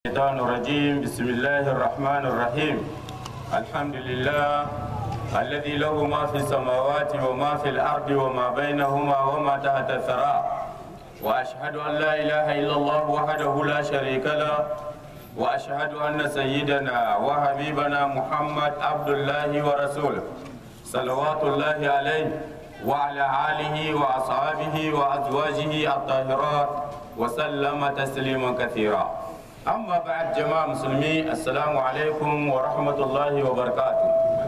الشيطان الرجيم بسم الله الرحمن الرحيم الحمد لله الذي له ما في السماوات وما في الأرض وما بينهما وما تحت الثرى وأشهد أن لا إله إلا الله وحده لا شريك له وأشهد أن سيدنا وحبيبنا محمد عبد الله ورسوله صلوات الله عليه وعلى آله وأصحابه وأزواجه الطاهرات وسلم تسليما كثيرا أما بعد جماعة مسلمين السلام عليكم ورحمة الله وبركاته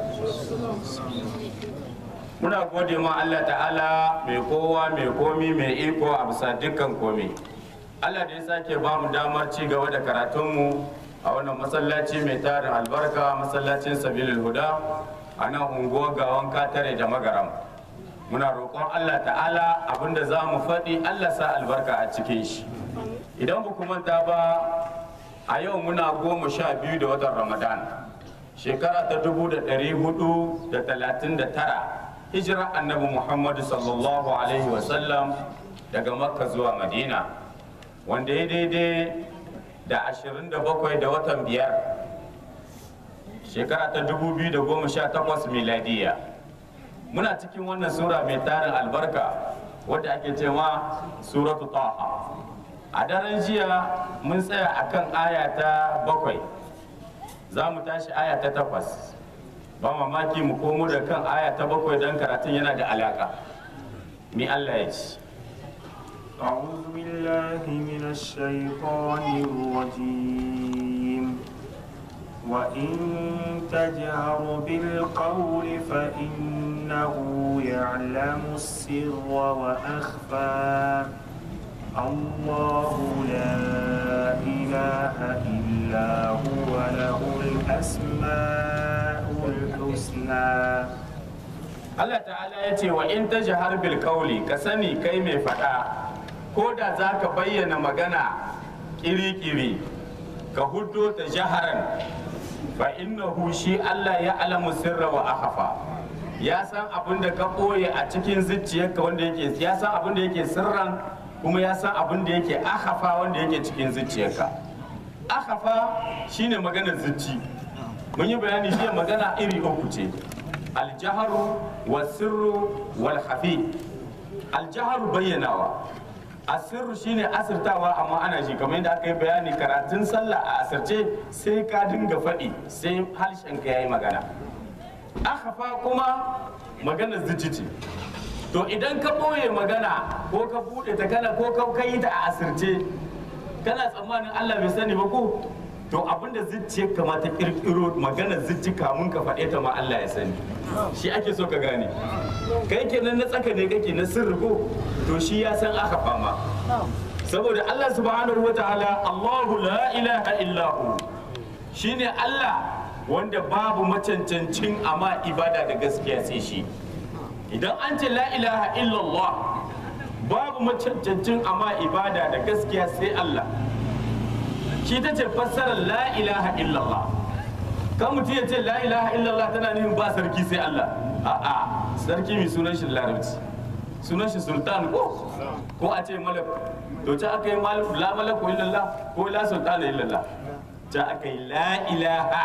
muna gode ma Allah ta'ala mai kowa mai komi mai iko a bisa dukkan komi Allah da ya sake ba mu damar ci gaba da karatunmu a wannan masallaci mai tarin albarka masallacin sabilil huda a nan unguwar gawan katare da magaram muna roƙon Allah ta'ala abinda za mu faɗi Allah sa albarka a cikin shi idan ba manta ba a yau muna goma sha biyu da watan ramadan shekara ta dubu da ɗari hudu da talatin da tara hijira annabi muhammadu sallallahu alaihi wasallam daga makka zuwa madina wanda ya daidai da ashirin da bakwai da watan biyar shekara ta dubu biyu da goma sha takwas miladiya muna cikin wannan sura mai tarin albarka wadda ake cewa suratu taha a daren jiya mun tsaya akan aya ta bakwai za mu tashi aya ta takwas ba mamaki mu komo da kan aya ta bakwai don karatun yana da alaka ni allah ya ci أعوذ بالله من الشيطان الرجيم وإن تجهر بالقول فإنه يعلم السر وأخفى الله لا إله إلا هو له الأسماء الحسنى Allah ta'ala ya ce wa in ta jihar bil kauli ka sani kai mai faɗa ko da za ka bayyana magana kiri-kiri ka huddo ta jaharan fa innahu shi Allah ya alamu sirra wa ahafa ya san abin da ka ɓoye a cikin zuciyarka wanda yake ya san abin da yake sirran kuma ya san abin da yake ahafa wanda yake cikin zuciyarka ahafa shine maganar zuci mun yi bayani jiya magana iri uku ce aljaharu wa sirru wal hafi aljaharu bayyanawa asirru shine asirtawa amma ana shi kamar yadda aka yi bayani karatun sallah a asirce sai ka dinga faɗi sai harshen ka yayi magana ahafa kuma maganar zuci ce to idan ka ɓoye magana ko ka buɗe ta kana ko ka yi ta a asirce kana tsammanin Allah bai sani ba ko to abinda zuciyar kama ta kirkiro maganar zuci kamun ka faɗe ta ma Allah ya sani shi ake so ka gane kai kenan na tsaka ne kake na sirri ko to shi ya san aka fama saboda Allah subhanahu wa ta'ala Allahu la ilaha illa hu shine Allah wanda babu macancancin amma ibada da gaskiya sai shi idan an ce la ilaha illallah babu macancancin amma ibada da gaskiya sai Allah shi ta ce fassarar la ilaha illallah kan mutum ya ce la ilaha illallah tana nufin ba sarki sai Allah a'a sarki mai sunan shi larabci sunan shi sultan ko ko a ce malak to ta aka yi la malaku illallah ko la sultan illallah ta aka yi la ilaha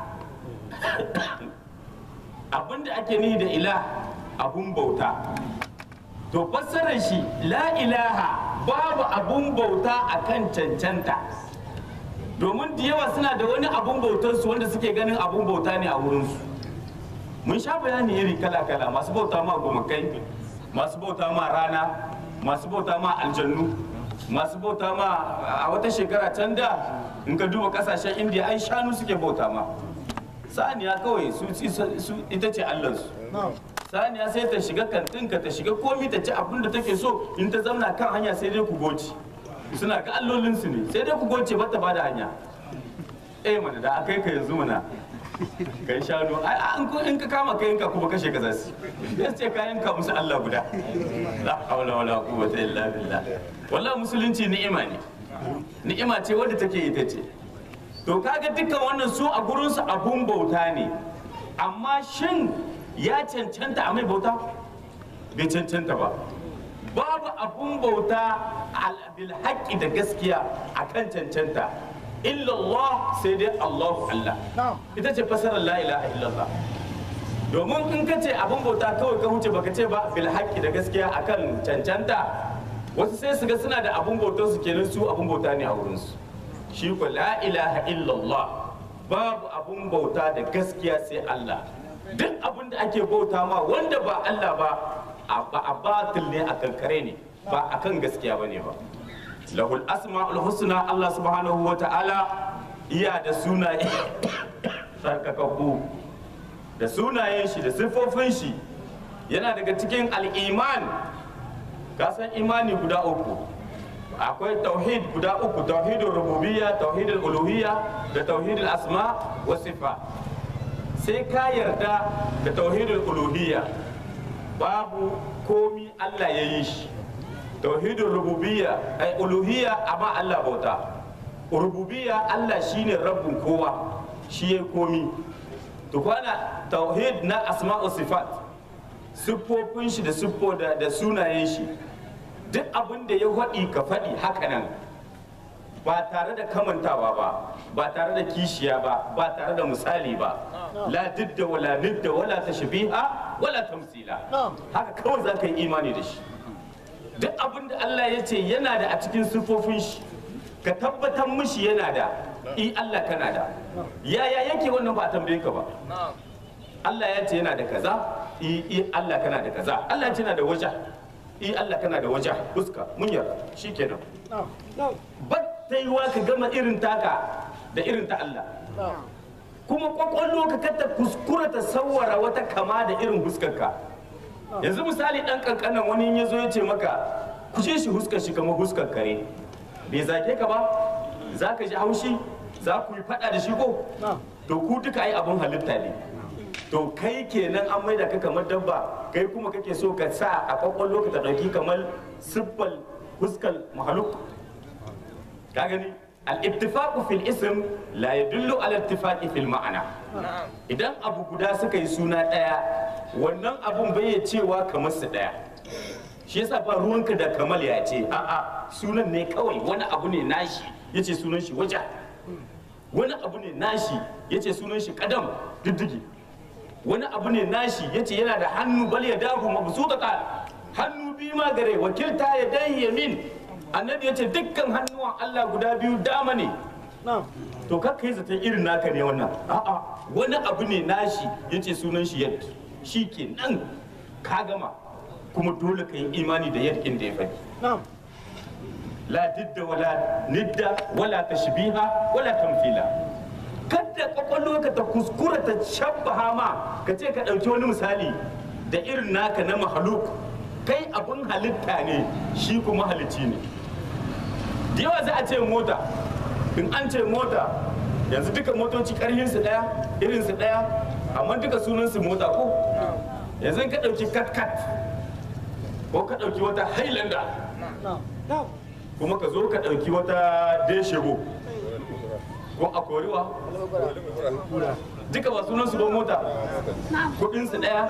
abinda ake nihi da ilah abun bauta to fassarar shi la ilaha babu abun bauta akan cancanta domin da yawa suna da wani abun bautarsu wanda suke ganin abun bauta ne a wurinsu mun sha bayani iri kala-kala masu bauta ma gomakai masu bauta ma rana masu bauta ma aljannu masu bauta ma a wata shekara can da in ka duba kasashen indiya ai shanu suke bauta ma saniya kawai su ita ce allansu saniya sai ta shiga kantinka ta shiga komi ta ci abin da take so in ta zauna kan hanya sai dai ku goci suna ga allolinsu ne sai dai ku goce bata bada hanya eh mana da akai ka yanzu mana kai shanu ai an ko in ka kama kai ka kuma kashe ka zasu ya ce ka yanka musu Allah guda la hawla wala quwwata illa billah wallahi musulunci ni'ima ne ni'ima ce wadda take ita ce to kaga dukkan wannan su a gurin su abun bauta ne amma shin ya cancanta a mai bauta bai cancanta ba babu abun bauta bil haƙƙi da gaskiya a kan cancanta illallah sai dai Allahu Allah ita ce fasarar la ilaha illallah domin in ka ce abin bauta kawai ka huce baka ce ba bil haqqi da gaskiya akan cancanta wasu sai su ga suna da abin bautar su kenan su abin bauta ne a wurin su shi ko la ilaha illallah babu abin bauta da gaskiya sai Allah duk abin da ake bauta ma wanda ba Allah ba a batil ne a kankare ne ba akan gaskiya bane ba lahul asma'ul husna Allah subhanahu wa ta'ala iya da sunaye tsarkakakku da sunayen shi da siffofin shi yana daga cikin al'iman kasan imani guda uku akwai tauhid guda uku tauhidul rububiyya tauhidul uluhiyya da tauhidul asma wa sifa sai ka yarda da tauhidul uluhiyya babu komi Allah ya yi shi tauhidul rububiyya ai uluhiyya amma Allah bauta rububiyya Allah shine rabbin kowa shi ya komi to kwana tauhid na asma'u sifat siffofin shi da siffo da, da sunayen shi duk abin da ya faɗi ka faɗi haka nan ba tare da kamantawa ba ba tare da kishiya ba ba tare da misali ba la didda wala nidda wala tashbiha wala tamsila haka kawai za ka yi imani da shi duk abin da Allah ya ce yana da a cikin siffofin shi ka tabbatar mishi yana da i Allah kana da yaya yake wannan ba a tambaye ka ba Allah ya ce yana da kaza i i Allah kana da kaza Allah ya ce yana da waja i Allah kana da waja fuska mun yarda shikenan ba ta yi wa ka gama irin taka da irin ta Allah kuma kwakwallo ka kata kuskura ta sawara wata kama da irin huskarka yanzu misali dan kankanan wani ya zo ya ce maka kushe shi huskar shi kamar huskar kare bai zage ka ba za ka ji haushi za ku yi fada da shi ko to ku duka ai abun halitta ne to kai kenan an maida ka kamar dabba kai kuma kake so ka sa a kwakwallo ka ta dauki kamar siffal huskar mahaluk ka gani al-ittifaqu fil ism la yadullu ala ittifaqi fil ma'ana idan abu guda suka yi suna daya wannan abun bai cewa kamar su daya shi yasa ba ruwanka da kamal ya ce a'a sunan ne kawai wani abu ne nashi yace sunan shi waja wani abu ne nashi yace sunan shi kadam diddigi wani abu ne nashi yace yana da hannu bal ya dahu mabsutata hannu biyu ma gare wakilta ya dai yamin annabi yace dukkan hannuwan Allah guda biyu dama ne to kakka yi zaton irin naka ne wannan a'a wani abu ne nashi yace sunan shi yadda shi ke nan ka gama kuma dole ka yi imani da yadda da ya faɗi la didda wala nidda wala tashbiha wala tamthila kada kwakwalwa ka ta kuskura ta shabbaha ma ka ce ka ɗauki wani misali da irin naka na mahaluk kai abin halitta ne shi kuma halicci ne da yawa za a ce mota in an ce mota yanzu duka motoci ƙarhinsu ɗaya irinsu ɗaya amma duka sunansu mota ko yanzu ka ɗauki kat-kat ko ka ɗauki wata highlander kuma ka zo ka ɗauki wata deshego ko a koriwa duka ba sunan su ba mota kudinsu ɗaya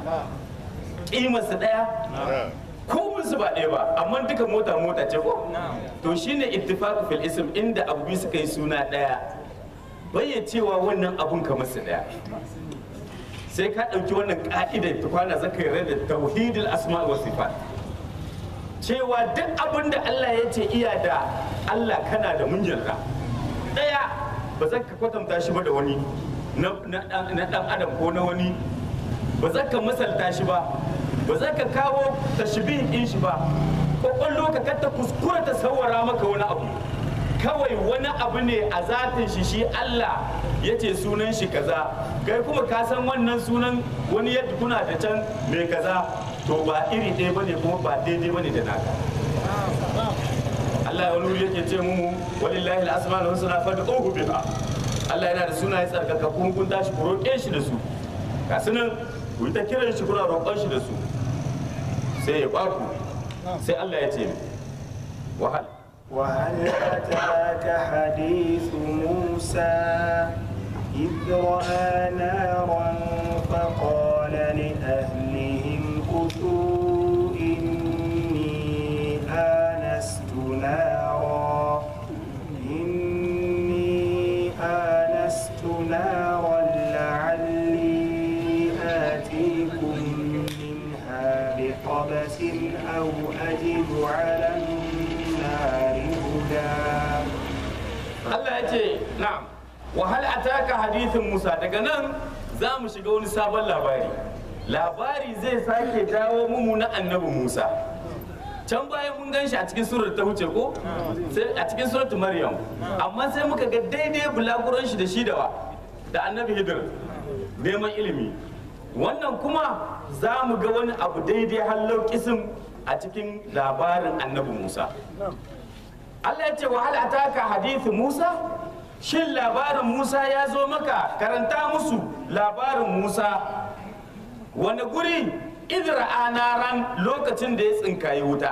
ƙimarsu ɗaya kominsu ba ɗaya ba amma duka mota mota ce ko to shine ittifaqu fil ism inda abu biyu suka yi suna ɗaya bayya cewa wannan abun kamar su ɗaya sai ka ɗauki wannan ƙa'idar ta kwana zaka yi da tauhidul asma wa sifat cewa duk abin da Allah ya ce iya da Allah kana da mun yarda ɗaya ba za ka kwatanta shi ba da wani na ɗan adam ko na wani ba za ka masalta shi ba ba za ka kawo tashbih ɗin shi ba kwakwallo ka kata kuskura ta sawara maka wani abu kawai wani abu ne a zatin shi shi Allah ya ce sunan shi kaza kai kuma ka san wannan sunan wani yadda kuna da can mai kaza to ba iri ɗaya ba ne kuma ba daidai ba ne da naka Allah wani wuri yake ce mu walillahi al-asma'ul husna fad'uhu biha Allah yana da sunaye tsarkaka kun kun tashi ku roƙe shi da su ga sunan ku yi ta kiran shi kuna roƙon shi da su sai ya baku sai Allah ya ce wahal وهل أتاك حديث موسى إذ رأى نارا فقال لأهلهم كثوا إني آنست نارا إني Allah ya ce na'am wa hal ataka hadithin Musa daga nan za mu shiga wani sabon labari labari zai sake dawo mu na annabi Musa can bayan mun gan shi a cikin surar ta wuce ko sai a cikin surar Maryam amma sai muka ga daidai bulaguran shi da shi da wa da annabi Hidir neman ilimi wannan kuma za mu ga wani abu daidai hallau kisim a cikin labarin annabi Musa Allah ya ce wa hal ataka hadithu Musa shin labarin Musa ya zo maka karanta musu labarin Musa wani guri idra anaran lokacin da ya tsinkayi wuta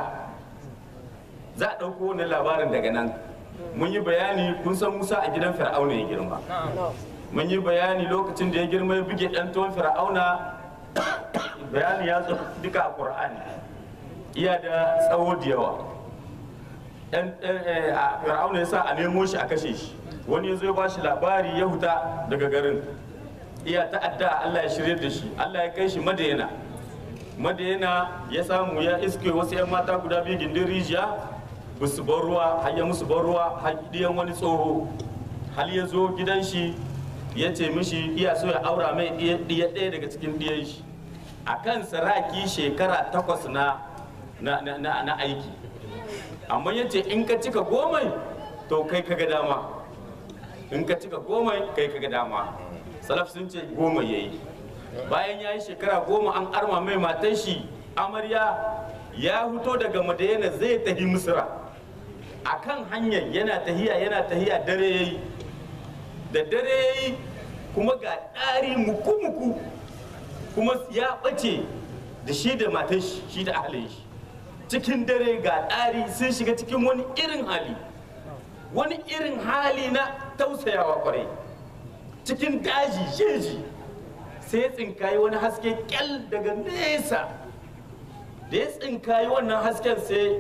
za a ɗauko wani labarin daga nan mun yi bayani kun san Musa a gidan Fir'auna ya girma mun yi bayani lokacin da ya girma ya buge ɗan tuwon Fir'auna bayani ya zo duka a Qur'ani iya da tsawo da yawa ɗan Fir'auna ya sa a nemo shi a kashe shi wani ya zo ya bashi labari ya huta daga garin iya ta'adda Allah ya shirye da shi Allah ya kai shi madayana madayana ya samu ya iske wasu 'yan mata guda biyu gindin rijiya ba su bar ruwa har ya musu bar ruwa har diyan wani tsoho hal ya zo gidan shi ya ce mishi iya so ya aura mai ɗiya ɗaya daga cikin ɗiyan shi a kan saraki shekara takwas na na aiki amma ya ce in ka cika gomai to kai kaga dama in ka cika goma kai kaga dama salaf sun ce goma yayi bayan ya yi shekara goma an arma mai matan shi amarya ya fito daga madayana zai tafi misra a kan hanyar yana tahiya yana tahiya dare yayi da dare yayi kuma ga ɗari muku-muku kuma ya ɓace da shi da matan shi shi da ahalin shi cikin dare ga ɗari sun shiga cikin wani irin hali wani irin hali na tausayawa kwarai cikin daji jeji sai tsinkayi wani haske kyal daga nesa da ya tsinkayi wannan hasken sai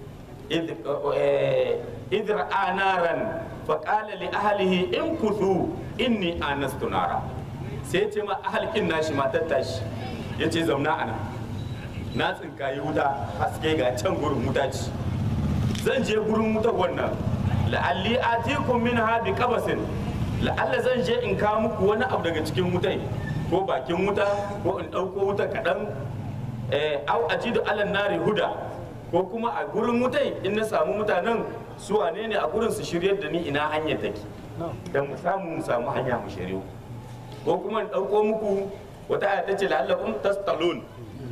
idra anaran faƙala li ahalihi in kuthu inni anastu nara sai ce ma ahalkin nashi matar tashi ya ce zauna ana na tsinkayi wuta haske ga can gurin wuta ce zan je gurin wutar wannan la'alli atikum minha bi qabasin la'alla zan je in kawo muku wani abu daga cikin wutai ko bakin wuta ko in ɗauko wuta kaɗan au ajidu alan nari huda ko kuma a gurin wutai in na samu mutanen su wane ne a gurin su shiryar da ni ina hanyar take dan mu samu mu samu hanya mu shiryu ko kuma in ɗauko muku wata aya ta ce la'allakum tastalun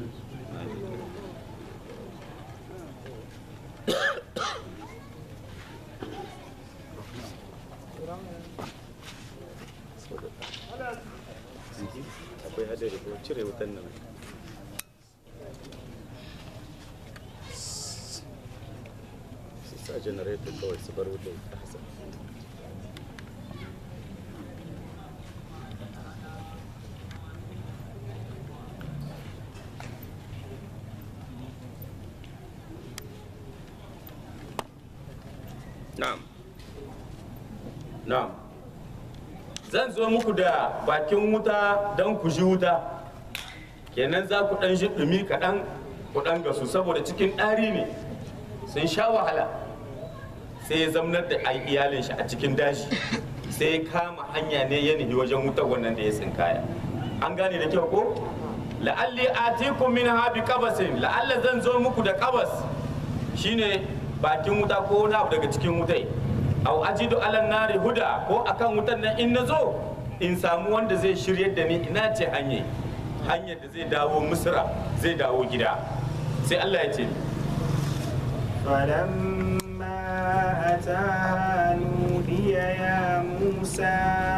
akwai hadari ko cire wutan nan su sa generator kawai su bar wutan a hasa na'am na'am zan zo muku da bakin wuta don ku ji wuta kenan za ku ɗan ji ɗumi kaɗan ku ɗan gasu saboda cikin ɗari ne sun sha wahala sai ya zamnar da ai iyalin shi a cikin daji sai ya kama hanya ne ya nufi wajen wutar wannan da ya tsinkaya an gane da kyau ko la'alli atikum min habi qabasin la'alla zan zo muku da qabas shine bakin wuta ko wani abu daga cikin wutai au ajidu alan nari huda ko akan wutan nan in nazo in samu wanda zai shiryar da ni ina ce hanyar hanyar da zai dawo misra zai dawo gida sai Allah ya ce فلما أتاها نودي يا موسى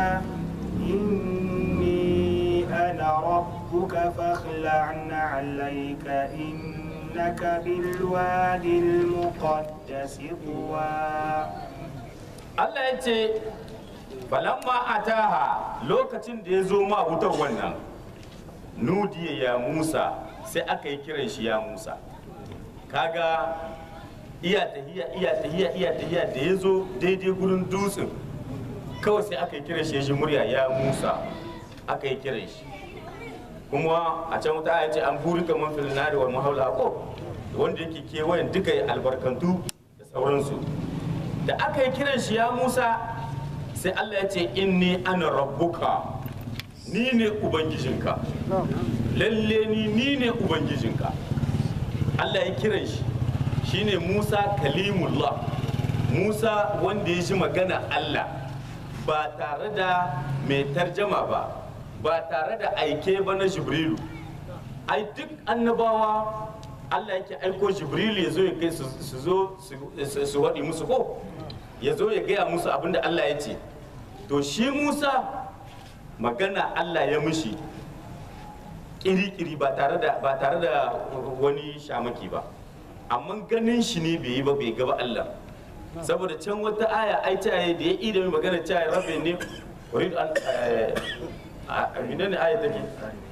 إني أنا ربك فاخلع عليك إنك بالوادي المقدس طوى Allah ya ce falamma ataha lokacin da ya zo ma wutar wannan nudiya ya Musa sai aka yi kiran shi ya Musa kaga iya tahiya iya tahiya iya tahiya da ya zo daidai gurin dutsen kawai sai aka yi kiran shi ya ji murya ya Musa aka yi kiran shi kuma a can wata aya ce an buri kamar fil nari wal mahaula ko wanda yake kewayen duka albarkantu da sauransu da aka yi kiran shi ya musa sai Allah ya ce inni ana rabbuka ni ne ubangijinka lalle ni ni ne ubangijinka Allah ya kiran shi shine Musa kalimullah Musa wanda ya ji magana Allah ba tare da mai tarjama ba ba tare da aike ba na Jibrilu ai duk annabawa Allah yake aiko Jibrilu ya zo ya kai su su zo su- su waɗi musu ko ya zo ya gaya musu abinda Allah ya ce to shi Musa magana Allah ya mushi kiri-kiri ba tare da ba tare da wani shamaki ba amma ganin shi ne bai yi ba bai gaba Allah saboda can wata aya ai ta yi da ya yi da mai magana ta yi rabbi ne urid an eh, a menene aya take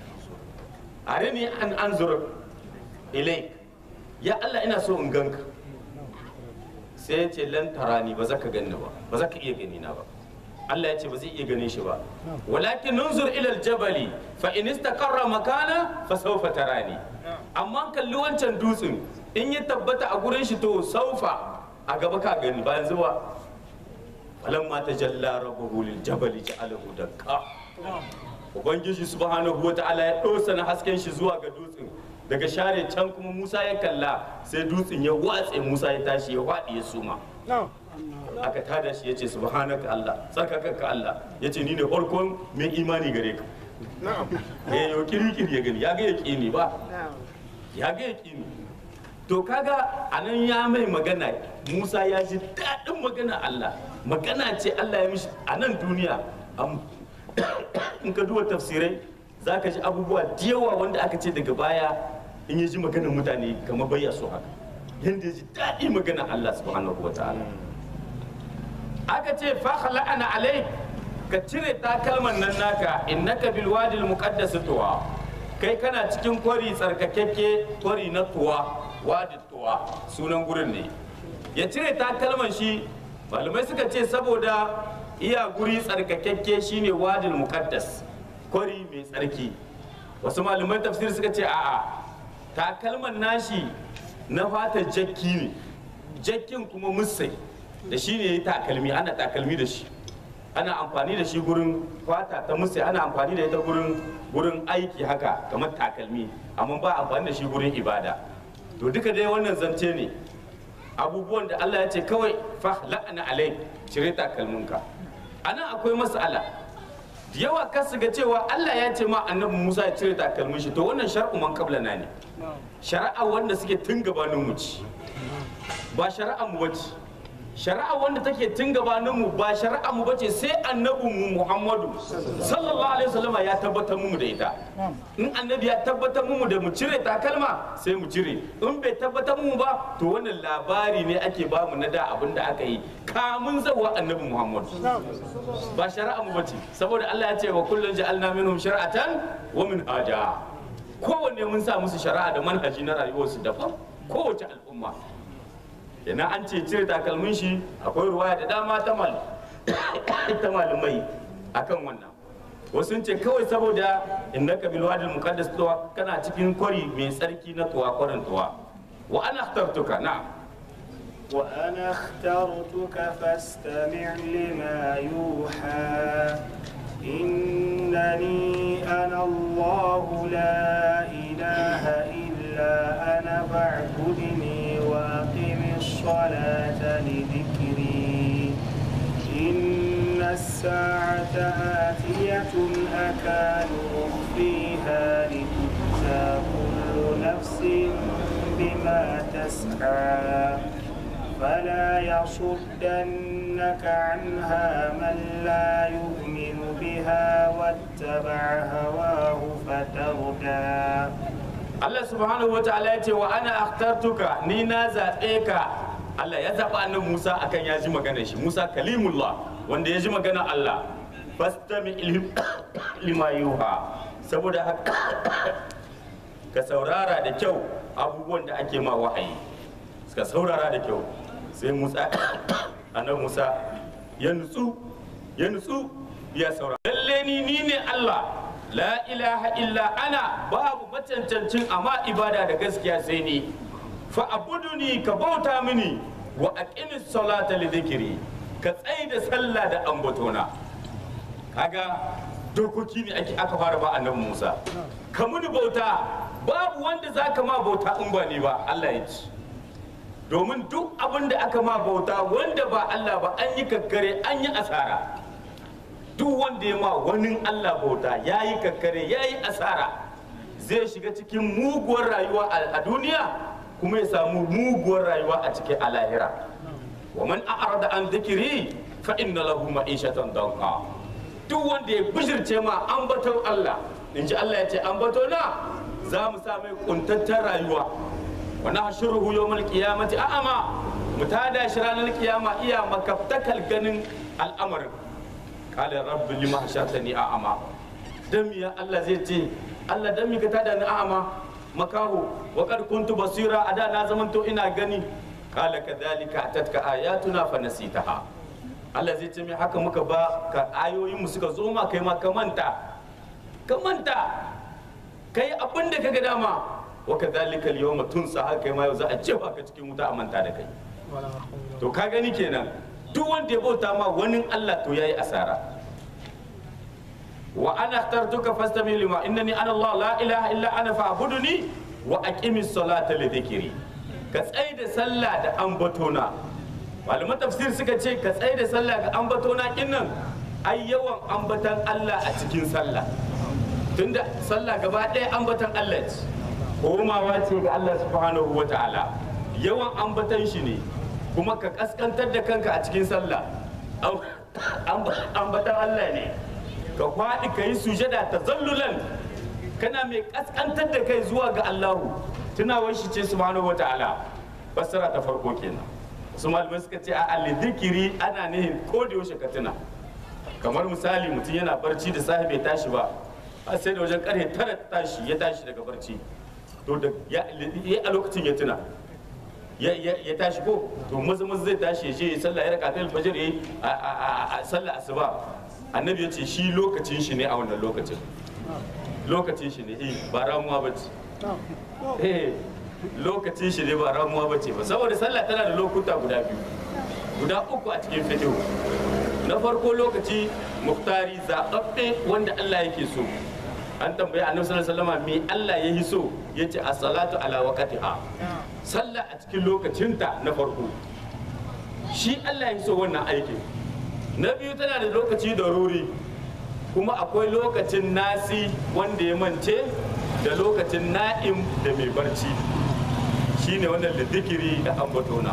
arini an anzur ilaik ya Allah ina so in ganka sai ya ce lan tarani ba za ka ganni ba ba za ka iya gani na ba Allah ya ce ba zai iya ganin shi ba walakin nunzur ila aljabali fa in istaqarra makana fa sawfa tarani amma kalli wancan dutsen in ya tabbata a gurin shi to saufa a gaba ka gani ba yanzu ba falamma tajalla rabbuhu lil jabali ja'alahu dakka ubangiji subhanahu wa ta'ala ya dosa na hasken shi zuwa ga dutsen daga share can kuma Musa ya kalla sai dutsen ya watse Musa ya tashi ya waɗi ya suma aka tada shi ya ce subhanaka Allah tsarkakanka Allah ya ce ni ne farkon mai imani gare ka ya yi kirikiri ya gani ya ga yaƙini ba ya ga yaƙini to kaga anan ya mai magana Musa ya ji daɗin magana Allah magana ce Allah ya mishi a nan duniya am- in ka duba tafsirai za ka ji abubuwa da yawa wanda aka ce daga baya in ya ji maganar mutane kamar bayya so haka yadda ya ji daɗi magana Allah subhanahu wa ta'ala aka ce fa la'ana alai ka cire takalman nan naka innaka bil wadil muqaddas tuwa kai kana cikin kwari tsarkakekke kwari na tuwa wadi tuwa sunan gurin ne ya cire takalman shi malamai suka ce saboda iya guri tsarkakekke shine wadil muqaddas kwari mai tsarki wasu malaman tafsir suka ce a'a takalman nashi na fatar jakki ne jakkin kuma musai da shi ne ya takalmi ana takalmi da shi ana amfani da shi gurin fata ta musai ana amfani da ita gurin gurin aiki haka kamar takalmi amma ba amfani da shi gurin ibada to duka dai wannan zance ne abubuwan da Allah ya ce kawai fa la'ana alai cire takalminka anan akwai mas'ala da yawa kasu ga cewa Allah ya ce ma annabi Musa ya cire takalmin shi to wannan shar'u man qablana ne shari'a wanda suke tun gabanin mu ci ba shari'a mu bace shari'a wanda take tun gabanin mu ba shari'a mu bace sai annabin mu Muhammadu sallallahu alaihi wasallam ya tabbatar mu da ita in annabi ya tabbatar mu da mu cire takalma sai mu cire in bai tabbatar mu ba to wannan labari ne ake ba mu na da abin da aka yi kamun zawa annabi Muhammadu ba shari'a mu bace saboda Allah ya ce wa kullun ja'alna minhum shari'atan wa minhaja kowanne mun sa musu shari'a da manhaji na rayuwarsu daban kowace al'umma yana an ce cire takalmin shi akwai ruwaya da dama ta mal ta malumai akan wannan wasu sun ce kawai saboda innaka bil wadil muqaddas tuwa kana cikin kwari mai tsarki na tuwa kwarin tuwa wa ana akhtartuka na وأنا اخترتك فاستمع لما يوحى إنني أنا الله لا إله إلا أنا فاعبدني وأقم الصلاة لذكري إن الساعة آتية أكاد أخفيها لتجزى كل نفس بما تسعى فلا يصدنك عنها من لا يؤمن بها واتبع هواه فتردى Allah subhanahu wa ta'ala ya ce wa ana akhtartuka ni na zaɓe ka Allah ya zaɓa annabi Musa akan ya ji maganar shi Musa kalimullah wanda ya ji maganar Allah fastami ilim- lima yuha saboda haka ka saurara da kyau abubuwan da ake ma wahayi ka saurara da kyau sai Musa annabi Musa ya nutsu ya nutsu ya saurara lalle ni ni ne Allah la ilaha illa ana babu macancancin amma ibada da gaskiya sai ni fa abuduni ka bauta mini wa aqimis salata li dhikri ka tsaye da sallah da ambatona kaga dokoki ne ake aka fara ba annabi Musa ka muni bauta babu wanda zaka ma bauta in ba ni ba Allah ya ci domin duk abin da aka ma bauta wanda ba Allah ba an yi kakkare an yi asara duk wanda ya ma wani Allah bauta ya yi kakkare ya yi asara zai shiga cikin muguwar rayuwa a duniya kuma ya samu muguwar rayuwa a cikin alahira wa man a'rada an dhikri fa inna lahu ma'ishatan danqa duk wanda ya bishirce ma ambaton Allah in ji Allah ya ce ambato na za mu sa mai kuntattar rayuwa wa nahshuruhu yawmal qiyamati a'ama mu tada shi ranar kiyama iya makaftakal ganin al'amarin qala rabbi lima hashartani a'ama dan ya Allah zai ce Allah dan mi ka tada ni a'ama makaho wa qad kuntu basira ada na zamanto ina gani qala kadhalika atatka ayatuna fa nasitaha Allah zai ce mai haka muka ba ka ayoyin mu suka zo ma kai ma ka manta ka manta kai abin da kaga dama wa kadhalika al-yawma tunsa haka kai ma yau za a jefa ka cikin wuta a manta da kai to ka gani kenan duk wanda ya bauta ma wani Allah to yayi asara wa ana ikhtartuka fastami lima innani ana Allah la ilaha illa ana fa'buduni wa aqimis salata li dhikri ka tsai da sallah da ambatona malaman tafsir suka ce ka tsai da sallah ga ambatona kinnan ai yawan ambatan Allah a cikin sallah tunda sallah gaba ɗaya ambatan Allah ce komawa ce ga Allah subhanahu wa ta'ala yawan ambatan shi ne kuma ka kaskantar da kanka a cikin sallah ambatan Allah ne ka kwaɗi ka yi sujada ta zallulan kana mai kaskantar da kai zuwa ga Allahu tunawar shi ce subhanahu wa ta'ala fassara ta farko kenan su malamai suka ce a alidikiri ana nihin ko da yaushe ka tuna kamar misali mutum yana barci da safe bai tashi ba a sai da wajen karfe tara tashi ya tashi daga barci to da ya a lokacin ya tuna ya tashi ko to maza maza zai tashi ya je ya sallah ya raka ta alfajir ya yi a sallah asuba annabi ya ce shi lokacin shi ne a wannan lokacin lokacin shi ne eh ba ramuwa ba ce eh lokacin shi ne ba ramuwa ba ce ba saboda sallah tana da lokuta guda biyu guda uku a cikin fiqh na farko lokaci muftari zaɓaɓɓe wanda Allah yake so an tambayi annabi sallallahu alaihi wasallam me Allah ya yi so yace as-salatu ala waqtiha sallah a cikin lokacinta na farko shi Allah ya so wannan aikin na biyu tana da lokaci da ruri kuma akwai lokacin nasi wanda ya mance da lokacin na'im da mai barci shine wannan da zikiri da ambatona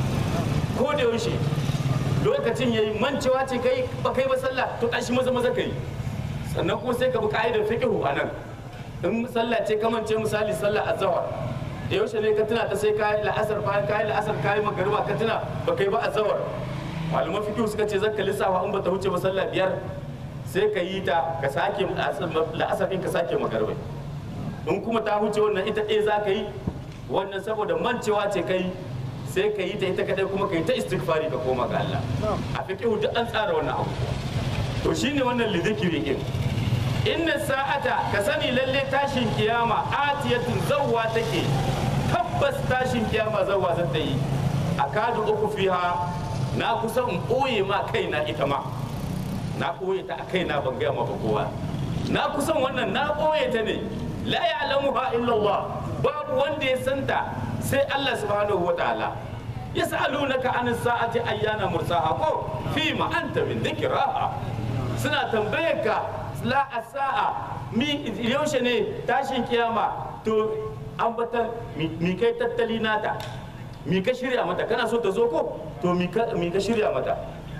ko da yaushe lokacin yayi mancewa ce kai ba kai ba sallah to tashi maza maza kai sannan kuma sai ka bi ka'idar fiqhu anan in sallah ce ka mance misali sallah azhar da yaushe ne ka tuna ta sai kai la'asar bayan kai la'asar kai magariba ka tuna ba kai ba azhar malaman fiqhu suka ce zakka lissafa in ba ta huce ba sallah biyar sai ka yi ta ka sake la'asar din ka sake magariba in kuma ta huce wannan ita ɗaya za ka yi wannan saboda mancewa ce kai sai ka yi ta ita kadai kuma ka yi ta istighfari ka koma ga Allah a fiqhu duk an tsara wannan abu to shine wannan lidhikri din inna sa'ata ka sani lalle tashin kiyama atiyatun zawwa take tabbas tashin kiyama zawwa za ta yi akadu uku fiha na kusa in ɓoye ma kaina ita ma na ɓoye ta a kaina ban gaya ma ba kowa na kusan wannan na ɓoye ta ne la ya'lamuha illa Allah babu wanda ya santa sai Allah subhanahu wa ta'ala yas'alunaka an sa'ati ayyana mursaha ko fi ma anta min dhikraha suna tambayar ka la sa'a mi yaushe ne tashin kiyama to ambatan mi kai tattali nata mi ka shirya mata kana so ta zo ko to mi ka shirya mata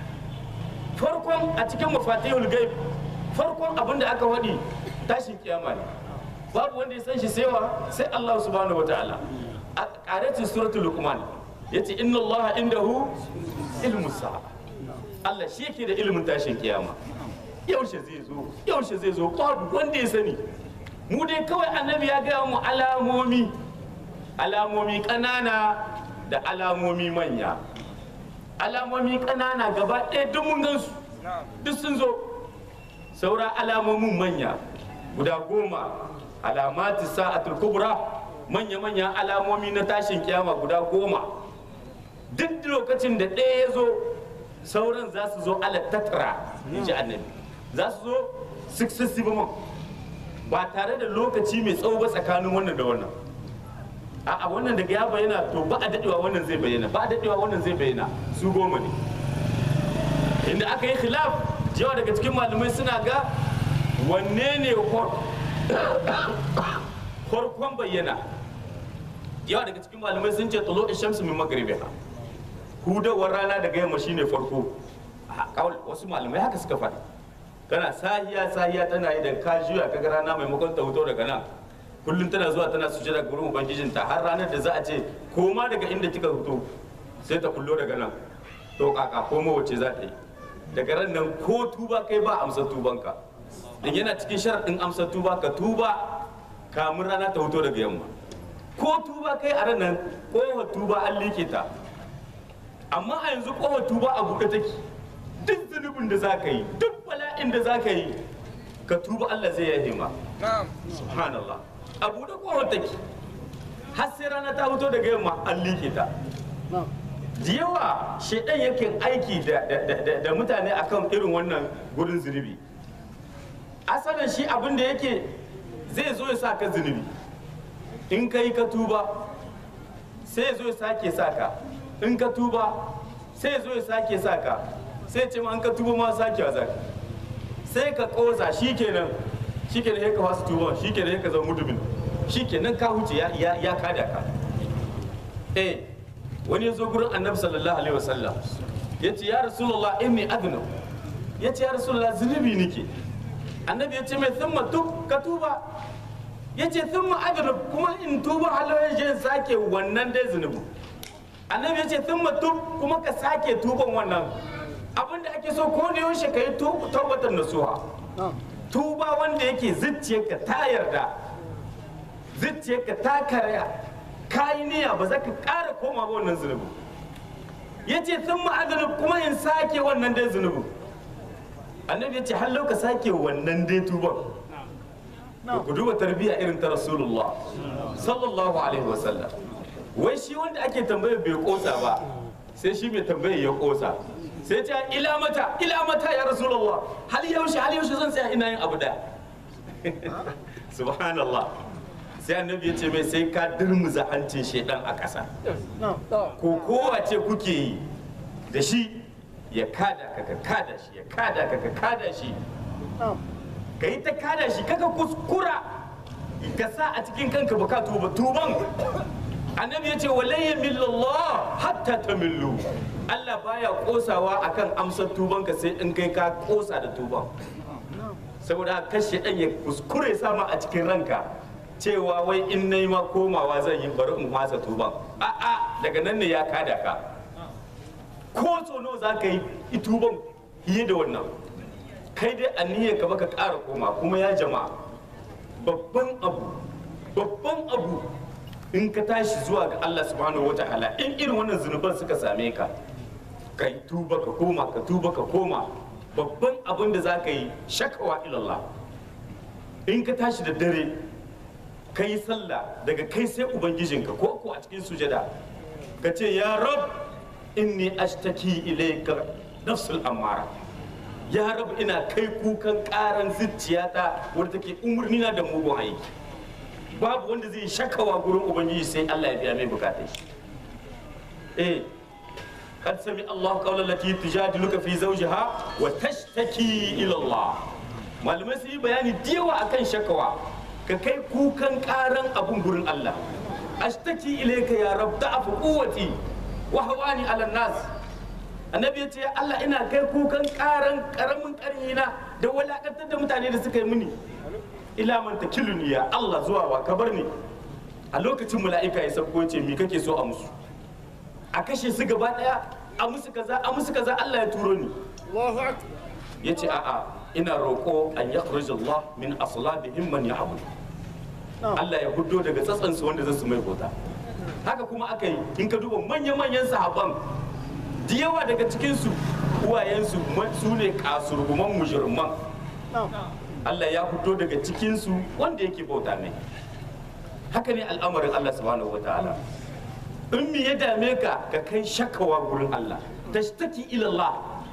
farkon a cikin mafatihul gaib farkon abin da aka waɗi tashin kiyama ne babu wanda ya san shi saiwa sai Allah subhanahu wataala a ƙaratin suratul luqman yace inna Allah indahu ilmu sa'a Allah shi yake da ilimin tashin kiyama yaushe zai zo yaushe zai zo babu wanda ya sani mu dai kawai annabi ya gaya mu alamomi alamomi ƙanana da alamomi manya alamomi ƙanana gaba ɗaya duk mun gansu duk sun zo saura alamomin manya guda goma alamati sa'atul kubra manya-manyan alamomi na tashin kiyama guda goma duk lokacin da ɗaya ya zo sauran za su zo ala tattara in ji annabi za su zo successive month ba tare da lokaci mai tsawo ba tsakanin wannan da wannan a wannan daga ya bayyana to ba a dadewa wannan zai bayyana ba a dadewa wannan zai bayyana su goma ne inda aka yi khilaf yawa daga cikin malamai suna ga wanne ne farkon bayyana yawa daga cikin malamai sun ce tulo shamsu min magribiha hudawar rana daga yamma shine farko wasu malamai haka suka faɗi kana sahiya sahiya tana yi da ka juya kaga rana maimakon ta huto daga nan kullum tana zuwa tana sujada gurin ubangijinta har ranar da za a ce koma daga inda kika fito sai ta kullo daga nan to kaka koma wace za ta yi daga ran nan ko tuba kai ba amsa tubanka din yana cikin sharaɗin amsa tuba ka tuba kamun rana ta huto daga yamma ko tuba kai a ran nan kowa tuba an like ta amma a yanzu kowa tuba a buɗe take duk zunubin da za ka yi duk bala'in da za ka yi ka tuba Allah zai yahe ma subhanallah a buɗe kowa take har sai rana ta fito daga yamma an like ta da yawa shaidan yake aiki da mutane akan irin wannan gurin zunubi asalin shi abin da yake zai zo ya sa ka zunubi in ka yi ka tuba sai ya zo ya sake sa ka in ka tuba sai ya zo ya sake sa ka sai ce ma in ka tuba ma sake wa zaka sai ka kosa shikenan shikenan ya ka wasu tuba shikenan ya ka zama mudumin shikenan ka huce ya kada ka eh wani ya zo gurin annabi sallallahu alaihi wasallam ya ce ya rasulullah inni adnu ya ce ya rasulullah zunubi nake annabi ya ce mai thumma tub ka tuba ya ce thumma adnu kuma in tuba halawar je sake wannan dai zunubi annabi ya ce thumma tub kuma ka sake tuban wannan abinda ake so ko da yaushe ka yi tawbatan nasuha tuba wanda yake zuciyarka ta yarda zuciyarka ta karya kayi niyya ba za ka ƙara koma ba wannan zunubin ya ce sun ma'azanub kuma in sake wannan dai zunubin annabi ya ce hallau ka sake wannan dai tuban da ku duba tarbiyya irin ta rasulullah sallallahu alaihi wasallam wai shi wanda ake tambayar bai kosa ba sai shi mai tambayar ya kosa sai ce ila mata ila mata ya rasulullah hal yaushe hal yaushe zan tsaya ina yin abu da subhanallah sai annabi ya ce mai sai ka dirmuza hancin shaidan a ƙasa ko kowace kuke yi da shi ya kada ka ka kada shi ya kada ka ka kada shi ka yi ta kada shi kaka kuskura ka sa a cikin kanka ba ka tuba tuban annabi ya ce walayya millallah hatta ta millu Allah baya kosawa akan amsar tubanka sai in kai ka kosa da tuban saboda kashe ɗan ya kuskure sama a cikin ranka cewa wai in na ma komawa zan yi bari in wasa tuban a'a daga nan ne ya kada ka ko tsono za ka yi tuban fiye da wannan kai dai aniyar ka baka ƙara koma kuma ya jama'a babban abu babban abu in ka tashi zuwa ga Allah subhanahu wa ta'ala in irin wannan zunuban suka same ka kai tuba ka koma ka tuba ka koma babban abin da za ka yi shakawa ilallah in ka tashi da dare ka yi sallah daga kai sai ubangijinka ko ko a cikin sujada ka ce ya rab inni ashtaki ilayka nafsul amara ya rab ina kai kukan karan zuciyata wadda take umarni na da mugun aiki babu wanda zai shakawa gurin ubangiji sai Allah ya biya mai bukatai shi eh قد سمع الله قول التي تجادلك في زوجها وتشتكي الى الله malamai su yi bayani diyawa akan shakawa ka kai kukan karan abun gurin Allah ashtaki ilayka ya rab da'afu quwwati wa hawani ala nas annabi ya ce Allah ina kai kukan karan karamin karhina da walakantar da mutane da suka yi mini ila man takiluni ya Allah zuwa wa ka bar ni a lokacin mala'ika ya sauko ce me kake so a musu a kashe su gaba daya a musu kaza a musu kaza Allah ya turo ni ya ce a'a ina roƙo an ya Allah min aslabihim man ya'bud Allah ya hudo daga tsatsansu wanda zai su mai bauta haka kuma aka yi in ka duba manya-manyan sahaban da yawa daga cikinsu uwayensu su ne kasurguman mujirman Allah ya fito daga cikinsu wanda yake bauta mai haka ne al'amarin Allah subhanahu wa ta'ala in me ya dame ka ka kai shakawa gurin Allah tashtaki ila Allah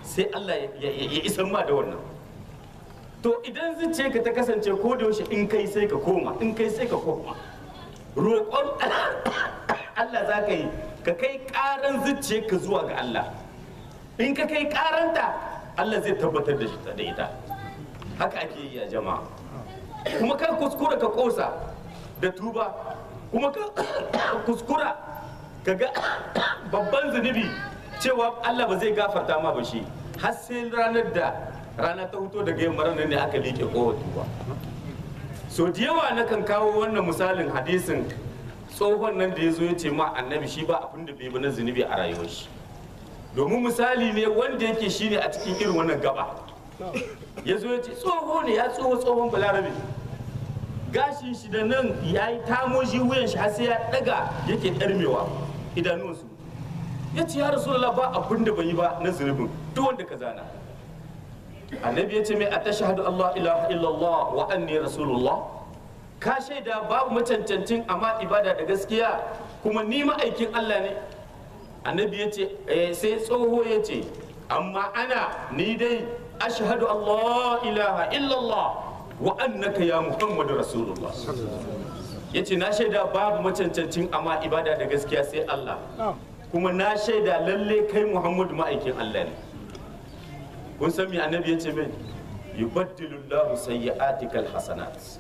sai Allah ya ya isan ma da wannan to idan zuciya ka ta kasance ko da yaushe in kai sai ka koma in kai sai ka koma roƙon Allah za ka yi ka kai ƙaran zuciya ka zuwa ga Allah in ka kai ƙaranta Allah zai tabbatar da shi da ita haka ake yi a jama'a kuma kar kuskura ka kosa da tuba kuma ka kuskura ka ga babban zunubi cewa Allah ba zai gafarta ma ba shi har sai ranar da rana ta fito daga yamma ranar ne aka liƙe kowa tuba so da yawa na kan kawo wannan misalin hadisin tsohon nan da ya zo ya ce ma annabi shi ba abin da bai bi na zunubi a rayuwar shi domin misali ne wanda yake shine a cikin irin wannan gaba ya zo ya ce tsoho ne ya tsoho tsohon balarabe gashin shi da nan ya yi tamoji wuyan shi har sai ya daga yake ɗarmewa idanunsu ya ce ya rasu ba abin da bai yi ba na zunubin duk wanda ka zana annabi ya ce mai a tashahadu Allah ilaha illallah wa anni rasulullah ka shaida babu macancancin amma ibada da gaskiya kuma ni ma'aikin Allah ne annabi ya ce sai tsoho ya ce amma ana ni dai ashhadu Allah ilaha illallah wa annaka ya muhammadu rasulullah ya ce na shaida babu macancancin amma ibada da gaskiya sai Allah kuma na shaida lalle kai muhammadu ma'aikin Allah ne kun san me annabi ya ce mai yubaddilu Allahu sayyi'atikal hasanat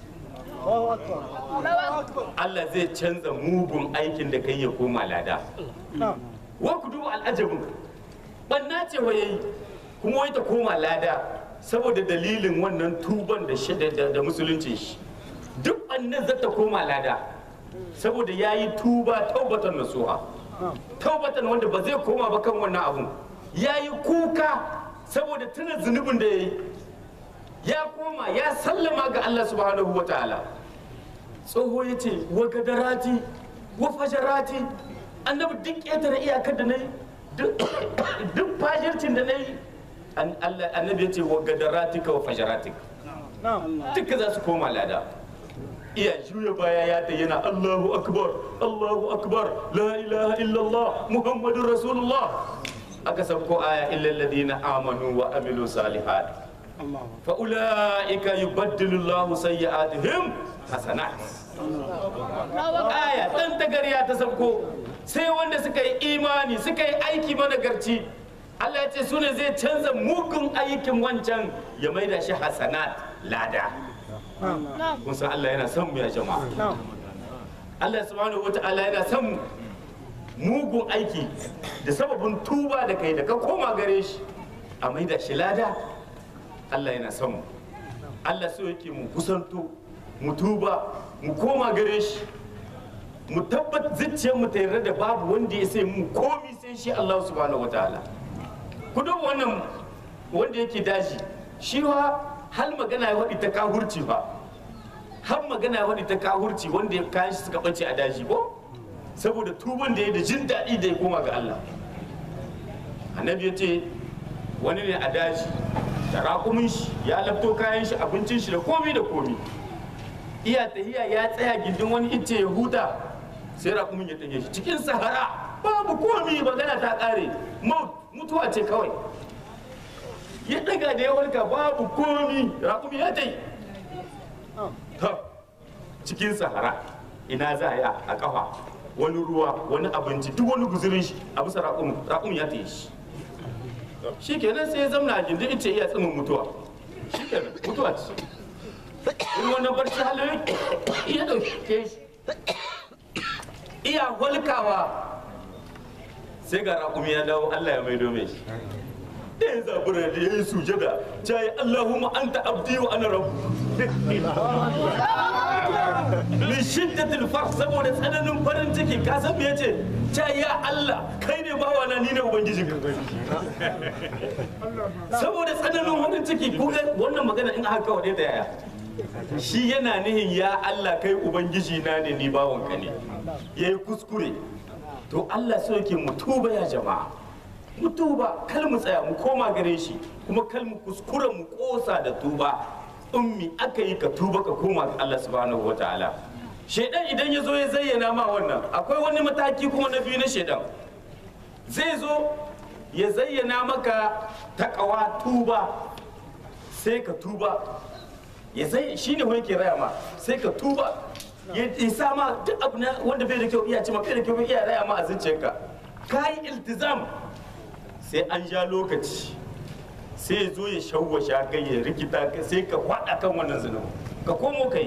Allah zai canza mugun aikin da kai ya koma lada wa ku duba al'ajabin banna ce wa yayi kuma wai ta koma lada saboda dalilin wannan tuban da shi da da musulunci shi duk annan za ta koma lada saboda yayi tuba taubatan nasuha taubatan wanda ba zai koma ba kan wannan abun yayi kuka saboda tuna zunubin da yayi ya koma ya sallama ga Allah subhanahu wa ta'ala tsoho ya ce wa gadarati wa fajarati annabi duk ƙetare iyakar da na yi duk fajircin da na yi annabi ya ce wa gadaratika wa fajaratika duka za su koma lada iya juya baya ya ta yana Allahu akbar Allahu akbar la ilaha illallah muhammadun rasulullah aka sauko aya illal ladina amanu wa amilu salihat fa ulaika yubaddilu Allahu sayyi'atihim hasanat aya dan tagariya ta sauko sai wanda suka yi imani suka yi aiki managarci Allah ya ce su ne zai canza mugun aikin wancan ya maida shi hasanat lada kun san Allah yana son mu ya jama'a Allah subhanahu wata'ala yana son mugun aiki da sababin tuba da kai da ka koma gare shi a maida shi lada Allah yana son mu Allah so yake mu kusanto mu tuba mu koma gare shi mu tabbat zuciyar mu ta yarda da babu wanda ya sai mu komi sai shi Allah subhanahu wataala ku duba wannan wanda yake daji shi wa hal magana ya faɗi ta kahurci fa har magana ya faɗi ta kahurci wanda ya kayan shi suka ɓace a daji ko saboda tuban da ya da jin daɗi da ya koma ga Allah annabi ya ce wani ne a daji da raƙumin shi ya lafto kayan shi abincin shi da komi da komi iya tahiya ya tsaya gindin wani icce ya huta sai raƙumin ya tafiye shi cikin sahara babu komi magana ta ƙare mutuwa ce kawai ya daga da ya walka babu komi raƙumi ya tai ta cikin sahara ina za a yi a ƙafa wani ruwa wani abinci duk wani guzurin shi a bisa raƙumin raƙumin ya tayi shi shi kenan sai ya zamna a gindin icce iya tsimin mutuwa shi kenan mutuwa ce in wani barci halin iya ɗauke shi iya walkawa sai ga raƙumi ya dawo Allah ya maido mai shi da ya zabura da ya yi sujada ta yi Allahumma anta abdi wa ana rabu min shiddatil farh saboda tsananin farin ciki ka san me yace ta ya Allah kai ne bawa na ni ne ubangijin saboda tsananin farin ciki kuma wannan magana in aka kawo da yaya shi yana nihin ya Allah kai ubangiji na ne ni bawanka ne yayi kuskure to Allah so yake mu tuba ya jama'a mu tuba kal mu tsaya mu koma gare shi kuma kal mu kuskura mu kosa da tuba ummi aka yi ka tuba ka koma ga Allah subhanahu wataala shedan idan ya zo ya zayyana ma wannan akwai wani mataki kuma na biyu na shedan zai zo ya zayyana maka takawa tuba sai ka tuba ya sai shi ne yake raya ma sai ka tuba ya isa ma duk abu na wanda bai da kyau iya ce ma bai da kyau iya raya ma a zuciyarka ka yi iltizam sai an ja lokaci sai ya zo ya shawwasha kai ya rikita ka sai ka faɗa kan wannan zunubi ka komo ka yi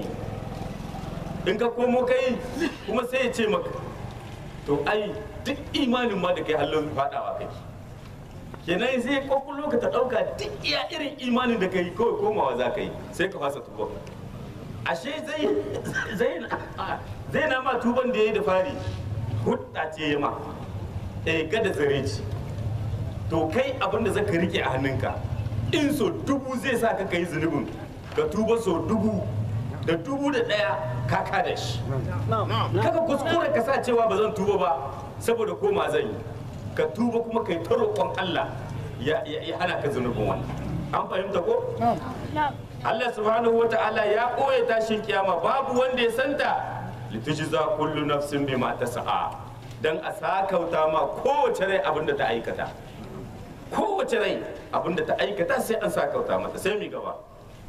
in ka komo ka yi kuma sai ya ce maka to ai duk imanin ma da kai halin faɗawa kai kenan sai kwakwalwa ka ta ɗauka duk iya irin imanin da ka yi kawai komawa za ka yi sai ka fasa tuba ashe zai zai zai na ma tuban da ya yi da fari hudda ce ya ma eh gada zare ci to kai abin da zaka rike a hannunka in so dubu zai sa ka kai zunubin ka tuba so dubu da dubu da ɗaya ka kada shi kaka kuskure ka sa cewa ba zan tuba ba saboda koma zan yi ka tuba kuma kai ta roƙon Allah ya ya hana ka zunubin wannan an fahimta ko Allah subhanahu wata'ala ya ɓoye tashin kiyama babu wanda ya santa litujza kullu nafsin bima tasa'a dan a sakauta ma kowace rai abinda ta aikata kowace rai abinda ta aikata sai an sakauta mata sai mi gaba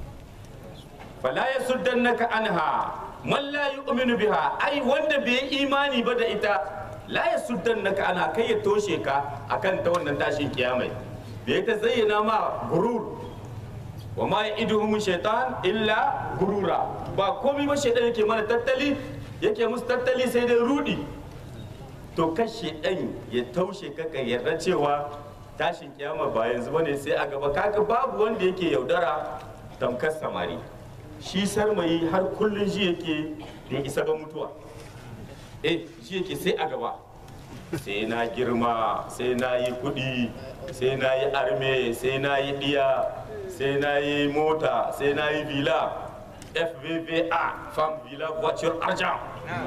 fala yasuddannaka anha man la yu'minu biha ai wanda bai yi imani ba da ita la yasuddannaka anha kai ya toshe ka akan ta wannan tashin kiyamai bai ta zayyana ma gurur wa ma ya'iduhum shaitan illa gurura ba komai ba shaitan yake mana tattali yake musu tattali sai dai rudi to kan shaitan ya taushe ka ka yarda cewa tashin kiyama ba yanzu bane sai a gaba kaga babu wanda yake yaudara tamkar samari shi sarmayi har kullun shi yake bai isa ba mutuwa eh shi yake sai a gaba sai na girma sai na yi kudi sai na yi arme sai na yi diya sai na yi mota sai na yi villa fvva fam villa voiture argent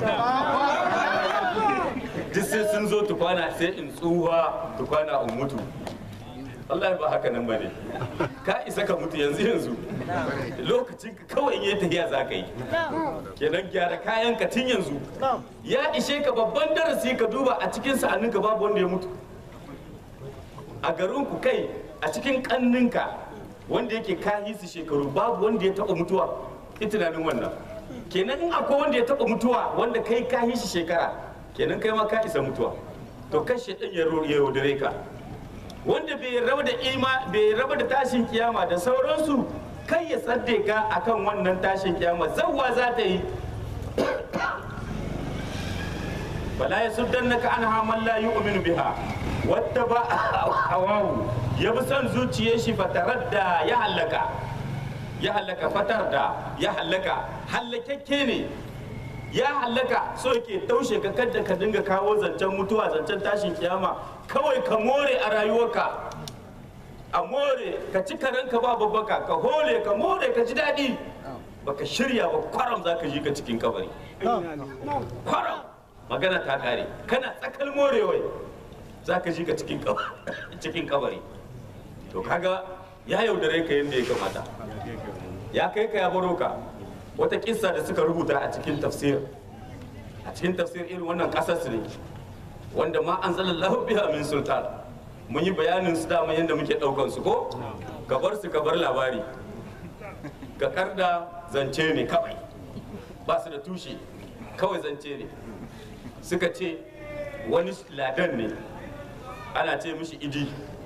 duk sai sun zo tukwana sai in tsuwa tukwana in mutu Allah ba haka nan bane ka isa ka mutu yanzu yanzu lokacin ka kawai in yi tafiya za ka yi kenan gyara kayan ka tun yanzu ya ishe ka babban darasi ka duba a cikin sa'aninka babu wanda ya mutu a garin ku kai a cikin kanninka wanda yake kayi su shekaru babu wanda ya taba mutuwa ki tunanin wannan kenan in akwai wanda ya taba mutuwa wanda kai kayi shi shekara kenan kai ma ka isa mutuwa to kashe din ya yaudare ka wanda bai raba da ima bai raba da tashin kiyama da sauransu kai ya sadde ka akan wannan tashin kiyama zawwa za ta yi fala yasuddannaka anha man la yu'minu biha wata ba hawahu ya bi son zuciyar shi fataradda ya hallaka ya hallaka fatar da ya hallaka hallakakke ne ya hallaka so yake taushe ka kadda ka dinga kawo zancen mutuwa zancen tashin kiyama kawai ka more a rayuwarka a more ka ci karanka ba babbaka ka hole ka more ka ji daɗi baka shirya ba kwaram za ka ji ka cikin kabari kwaram magana ta kare kana tsakal morewai za ka ji ka cikin kabari to kaga ya yaudare ka yadda ya kamata ya kai ka ya baro ka wata kissa da suka rubuta a cikin tafsir a cikin tafsir irin wannan kasas ne wanda ma an zalallahu biha min sultan mun yi bayanin su dama yadda muke daukan su ko ka bar su ka bar labari ka karda zance ne kawai ba su da tushe kawai zance ne suka ce wani ladan ne ana ce mishi idi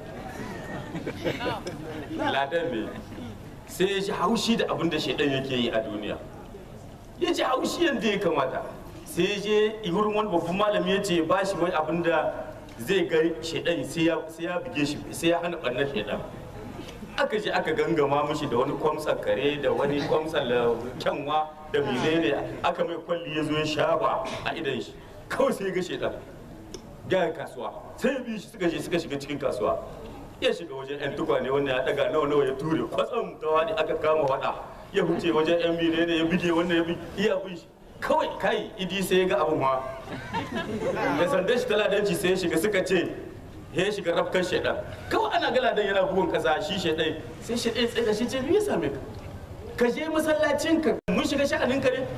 ladan ne sai ya ji haushi da abin da shaidan yake yi a duniya ya ji haushi yadda ya kamata sai ya je wurin wani babban malami ya ce ba shi wani abin da zai ga shaidan sai ya buge shi sai ya hana ɓannar shaidan aka je aka gangama mishi da wani kwamsar kare da wani kwamsar kyanwa da menene aka mai kwalli ya zo ya shaba a idan shi kawai sai ya ga shaidan gaya kasuwa sai ya bi shi suka je suka shiga cikin kasuwa ya shiga wajen yan tukwane wanda ya daga nawa nawa ya ture kwatsam ta wani aka kama wada ya huce wajen yan mine ne ya bige wanda ya bi iya bin shi kawai kai idi sai ya ga abin ma da sandan shi taladanci sai ya shiga suka ce ya shiga rafkan shaidan kawai ana gala dan yana bugun kasa shi shaidan sai shaidan tsaye da shi ce me ya same ka ka je masallacin ka mun shiga sha'anin ka ne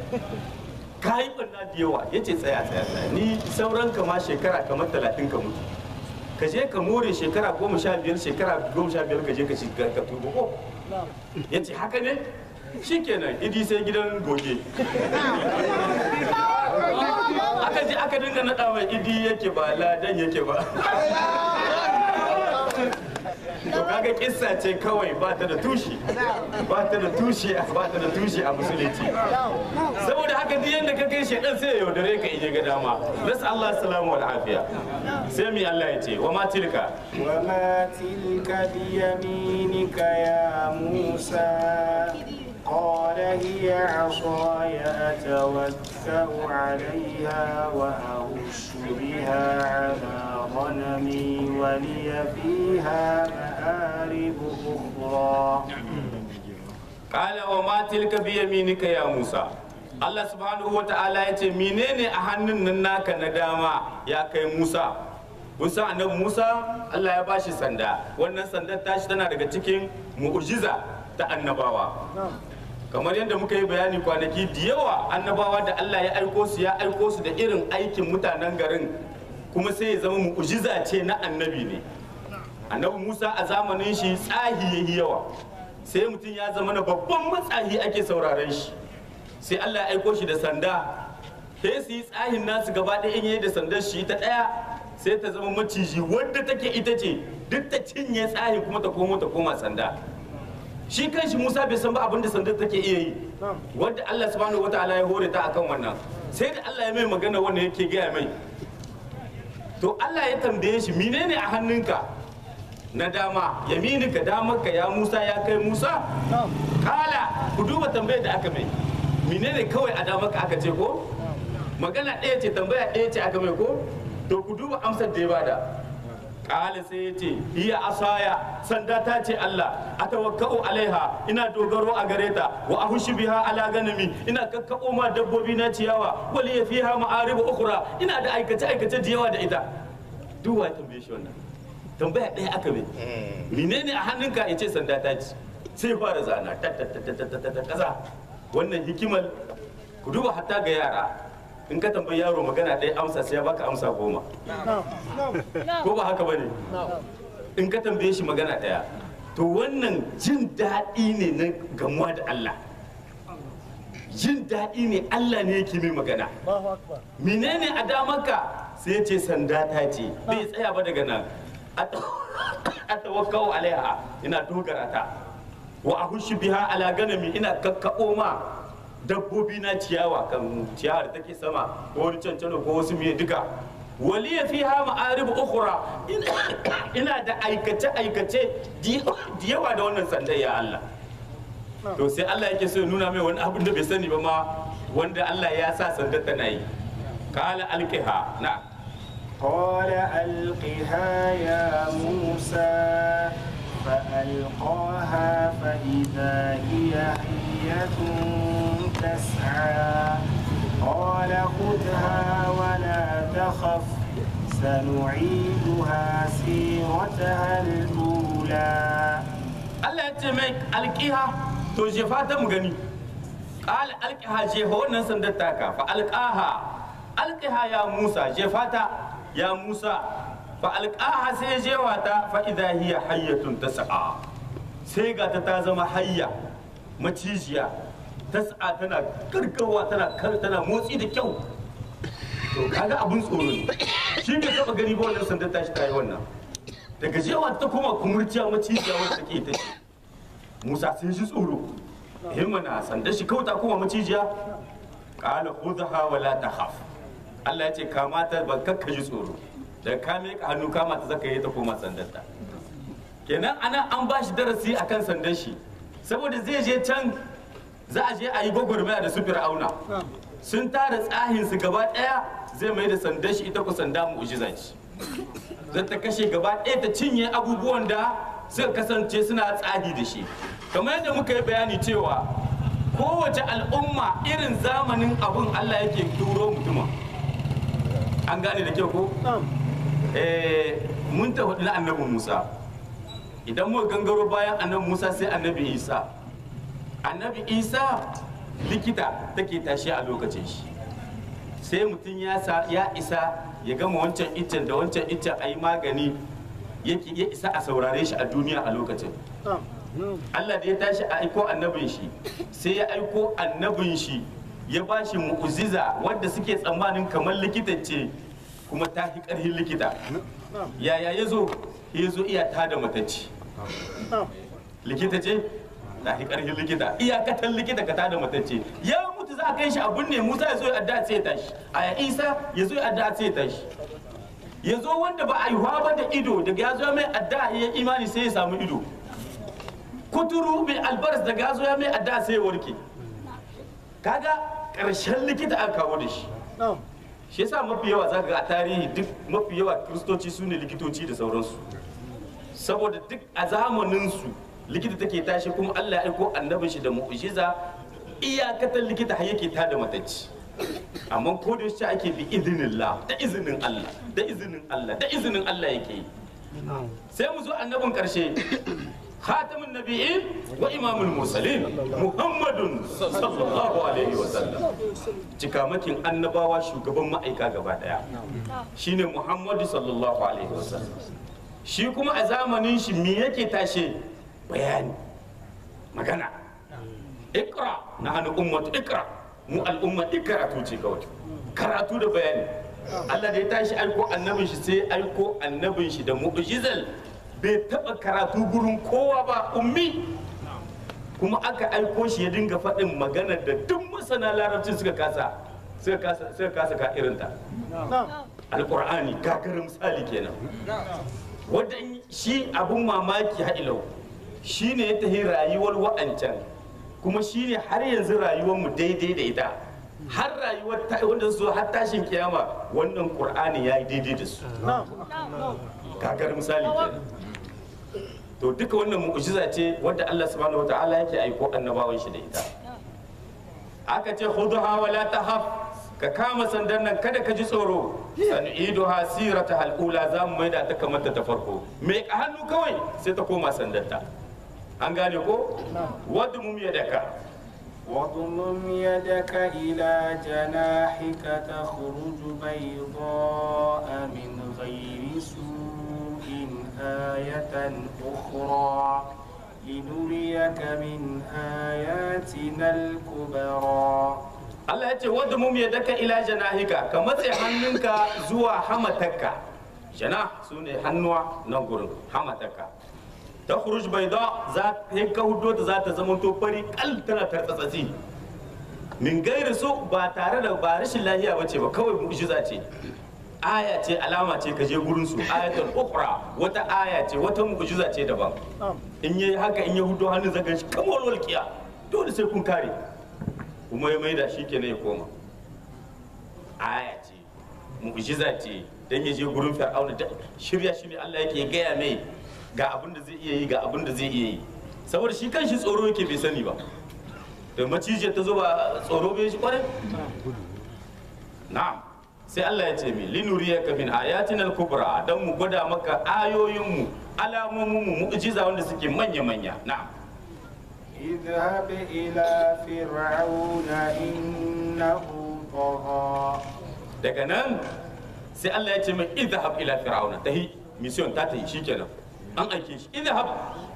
ka yi barna da yawa ya ce tsaya tsaya tsaya ni sauran ka ma shekara kamar talatin ka mutu ka je ka more shekara goma sha biyar shekara goma sha biyar ka je ka shiga ka tuba ko ya ce haka ne shikenan idi sai gidan goge aka je aka dinga naɗa mai idi yake ba ladan yake ba to kaga kissa ce kawai ba ta da tushe ba ta da tushe ba ta da tushe a musulunci saboda haka duk yanda ka kai shedan sai ya yaudare ka ije ga dama nasu Allah salamu wal afiya sai mi Allah ya ce wa ma tilka وما تلك بيمينك يا موسى قال هي عصاي أتوكأ عليها وأهش بها على غنمي ولي فيها مآرب أخرى Kala wa ma tilka bi yaminika ya Musa. Allah subhanahu wa ta'ala ya ce menene a hannun nan naka na dama ya kai Musa. Kun san annabi Musa Allah ya bashi sanda. Wannan sandar tashi tana daga cikin mu'jiza ta annabawa. Kamar yadda muka yi bayani kwanaki da yawa annabawa da Allah ya aiko su ya aiko su da irin aikin mutanen garin kuma sai ya zama mu'jiza ce na annabi ne. Annabi Musa a zamanin shi tsahi yayi yawa. sai mutum ya zama na babban matsayi ake sauraren shi sai Allah ya aiko shi da sanda sai su yi tsahin nasu gaba ɗaya in yayi da sandar shi ta ɗaya sai ta zama maciji wadda take ita ce duk ta cinye tsahin kuma ta komo ta koma sanda shi kanshi Musa bai san ba abin da sandar take iya yi wadda Allah subhanahu wataala ya hore ta akan wannan sai da Allah ya mai magana wanda yake gaya mai to Allah ya tambaye shi menene a hannunka na dama yamininka damarka ya musa ya kai musa kala ku duba tambayar da aka mai menene kawai a damarka aka ce ko magana ɗaya ce tambaya ɗaya ce aka mai ko to ku duba amsar da ya bada kala sai ya ce hiya asaya sanda ta ce Allah a tawakka'u alaiha ina dogaro a gare ta wa ahushu biha ala ganami ina kakkabo ma dabbobi na ciyawa wali ya fiha ma'aribu ukhra ina da aikace aikace da yawa da ita duk wa tambaye shi wannan tambaya ɗaya aka mai menene a hannunka ya ce sanda ta ci sai fara zana ta ta ta ta ta ta ta kaza wannan hikimar ku duba hatta ga yara in ka tambayi yaro magana ɗaya amsa sai ya baka amsa goma ko ba haka bane in ka tambaye shi magana ɗaya to wannan jin daɗi ne na gamuwa da Allah jin daɗi ne Allah ne yake mai magana menene a damarka sai ya ce sanda ta ce bai tsaya ba daga nan atawakkau alaiha ina dogara ta wa ahushu biha ala ganami ina kakkabo ma dabbobi na ciyawa kan ciyawa da take sama ko wani cancano ko wasu miye duka wali ya fi hama aribu ukhra ina da aikace aikace da yawa da wannan sandai ya Allah to sai Allah yake so ya nuna mai wani abin da bai sani ba ma wanda Allah ya sa sandar tana yi kala alqiha na'am قال ألقها يا موسى فألقاها فإذا هي حية تسعى قال خذها ولا تخف سنعيدها سيرتها الأولى Allah ya ce mai alƙiha to jefa ta mu gani ƙala alƙiha jefa wannan sandar taka fa alƙaha alƙiha ya Musa jefa ta ya Musa fa alƙaha sai ya jewa ta fa idha hiya hayyatun tas'a sai ga ta ta zama hayya macijiya tas'a tana gargawa tana kar tana motsi da kyau to kaga abun tsoro ne shi bai taba gani ba wannan sandar tashi ta yi wannan daga jewa ta koma kumurciya macijiya wanda take ta ce musa sai ji tsoro himmana sandar shi kawai ta koma macijiya qala khudha wa la takhaf Allah ya ce kamata ba kakka ji tsoro da ka miƙa hannu kama ta zaka yi ta koma sandar ta kenan ana an ba shi darasi akan sandar shi saboda zai je can za a je a yi gwagwarmaya da su fir'auna sun tara tsahin su gaba daya zai mai da sandar shi ita ku sanda mu'jiza ce zai ta kashe gaba daya ta cinye abubuwan da suka kasance suna tsahi da shi kamar yadda muka yi bayani cewa kowace al'umma irin zamanin abun Allah yake turo mutumin an gane da kyau ko eh mun ta hudu na annabi Musa idan muka gangaro bayan annabi Musa sai annabi Isa annabi Isa likita take tashi a lokacin shi sai mutum ya sa ya isa ya gama wancan iccen da wancan iccen a yi magani yake ya isa a saurare shi a duniya a lokacin Allah da ya tashi a aiko annabin shi sai ya aiko annabin shi ya ba shi mu'uziza wadda suke tsammanin kamar likita ce kuma ta fi ƙarfin likita yaya ya zo ya zo iya ta da matacci likita ce ta fi ƙarfin likita iyakatan likita ka ta da matacce ya mutu za a kai shi abun ne musa ya zo ya adda sai ya tashi a ya isa ya zo ya adda sai ya tashi ya zo wanda ba a yi ba da ido daga ya zo mai adda ya imani sai ya samu ido kuturu mai albaras daga ya zo ya mai adda sai ya warke kaga ƙarshen likita aka kawo da shi shi yasa mafi yawa zaka ga a tarihi duk mafi yawa kiristoci su ne likitoci da sauransu saboda duk a zamaninsu likita take tashi kuma Allah ya aiko annabin shi da mu'jiza iyakatan likita har yake tada matacci amma ko da yaushe ake bi izinillah da izinin Allah da izinin Allah da izinin Allah yake yi sai mu zo annabin karshe khatamun nabiyyin wa imamul mursalin muhammadun sallallahu alaihi wa sallam cikamakin annabawa shugaban ma'aika gaba daya shine muhammadu sallallahu alaihi wa sallam shi kuma a zamanin shi me yake tashe bayani magana ikra na hannu ummatu ikra mu al'umma karatu ce kawai karatu da bayani Allah da ya tashi aiko annabin shi sai aiko annabin shi da mu'jizal bai taba karatu gurin kowa ba ummi kuma aka aiko shi ya dinga faɗin magana da duk masana larabcin suka kasa suka kasa suka kasa ka irinta alqur'ani gagarin misali kenan wanda shi abun mamaki ha'ilau shi ne ya tafi rayuwar wa'ancan kuma shi ne har yanzu rayuwar mu daidai da ita har rayuwar ta wanda su har tashin kiyama wannan qur'ani yayi daidai da su kagar misali kenan to duka wannan mu'jiza ce wadda Allah subhanahu wataala yake aiko annabawan shi da ita aka ce khudha wa la tahaf ka kama sandan nan kada ka ji tsoro sanu'iduha sirata halula za mu maida ta kamar ta farko me ka hannu kawai sai ta koma sandanta an gane ko wadda mu ya daka واضمم يدك إلى جناحك تخرج بيضاء من غير سوء آية أخرى لنريك من آياتنا الكبرى Allah ya ce wadda mu ya daka ila janahika ka matse hannunka zuwa hamatarka jana su ne hannuwa nan gurin hamatarka ta khuruj baida za ta ka hudo ta za ta zama to fari kal tana tartsatsi min gairi su ba tare da ba rashin lahiya bace ba kawai mu'jiza ce aya ce alama ce ka je gurin su ayatul ukhra wata aya ce wata mu'jiza ce daban in yayi haka in ya hudo hannun zagan shi kamar walqiya dole sai kun kare kuma ya maida shi kenan ya koma aya ce mu'jiza ce dan ya je gurin fir'auna da shirya shi ne Allah yake gaya mai ga abin da zai iya yi ga abin da zai iya yi saboda shi kanshi tsoro yake bai sani ba da macijiyar ta zo ba tsoro bai shi kwarai na'am sai Allah ya ce mi linuriyaka min ayatina al-kubra dan mu gwada maka ayoyin mu alamomin mu mu'jiza wanda suke manya manya na'am اذهب إلى فرعون إنه طغى daga nan sai Allah ya ce mai idhab ila fir'auna tahi mission ta tahi shikenan an aike shi idhab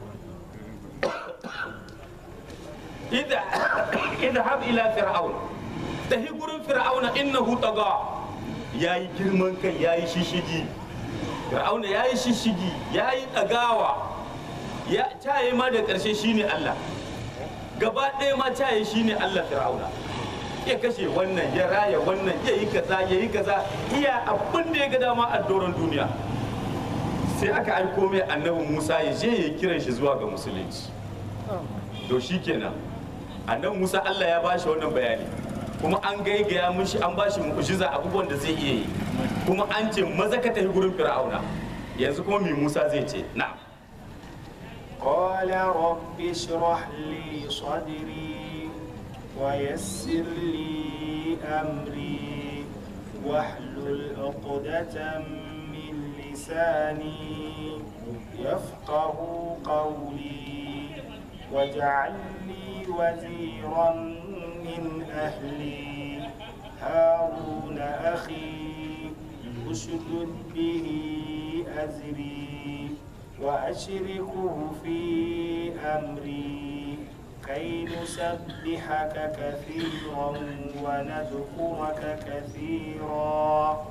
idhab ila fir'auna tahi gurin fir'auna innahu taga yayi girman kai yayi shishigi fir'auna yayi shishigi yayi dagawa ya caye ma da karshe shine Allah gaba ɗaya ma caye shine Allah fir'auna ya kashe wannan ya raya wannan ya yi kaza ya yi kaza iya abin da ya ga dama a doron duniya sai aka aiko mai annabi musa ya je ya kiran shi zuwa ga musulunci to shi kenan annabi musa allah ya bashi wannan bayani kuma an gaigaya mishi an bashi mu'jiza abubuwan da zai iya yi kuma an ce maza ka tafi gurin fir'auna yanzu kuma mai musa zai ce na'am قال رب اشرح لي صدري ويسر لي أمري واحلل عقدة من لساني يفقه قولي واجعل لي وزيرا من أهلي هارون أخي أشدد به أزري وأشركه في أمري كي نسبحك كثيرا ونذكرك كثيرا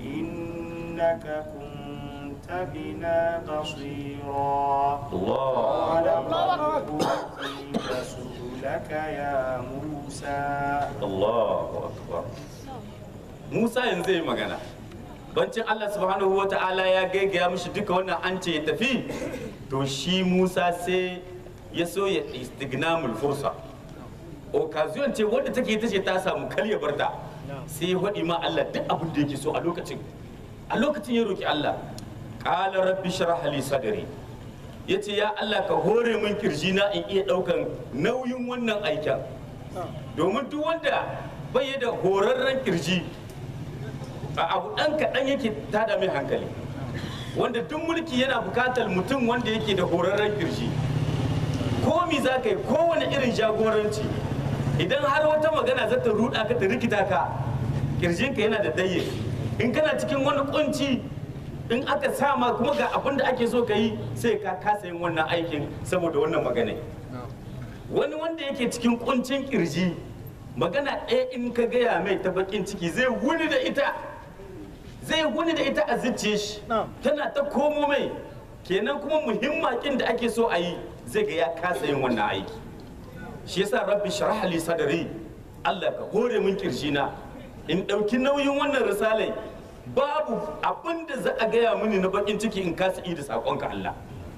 إنك كنت بنا بصيرا قال قد أوتيت سؤلك يا موسى Allahu akbar Musa yanzu zai magana bancin Allah subhanahu wa ta'ala ya gaigaya mishi duka wannan an ce ya tafi to shi Musa sai ya so ya istignamul fursa occasion ce wadda take ita ce ta samu kal ya barta sai ya faɗi ma Allah duk abin da yake so a lokacin a lokacin ya roki Allah qala rabbi shrah li sadri yace ya Allah ka hore min kirjina in iya daukan nauyin wannan aikin domin duk wanda bai da horarren kirji a abu ɗan kaɗan yake tada mai hankali wanda duk mulki yana bukatar mutum wanda yake da horarren kirji komi za ka yi kowane irin jagoranci idan har wata magana za ta ruɗa ka ta rikita ka kirjinka yana da daye in kana cikin wani kunci in aka sama kuma ga abin da ake so ka yi sai ka kasa yin wannan aikin saboda wannan magana wani wanda yake cikin kuncin kirji magana ɗaya in ka gaya mai ta bakin ciki zai wuni da ita zai wuni da ita a zuciya shi tana ta komo mai kenan kuma muhimmakin da ake so a yi zai ga ya kasa yin wannan aiki shi yasa rabbi shrah li sadri Allah ka hore min kirjina in ɗauki nauyin wannan risalai babu abin da za a gaya mini na bakin ciki in kasa yi da saƙonka Allah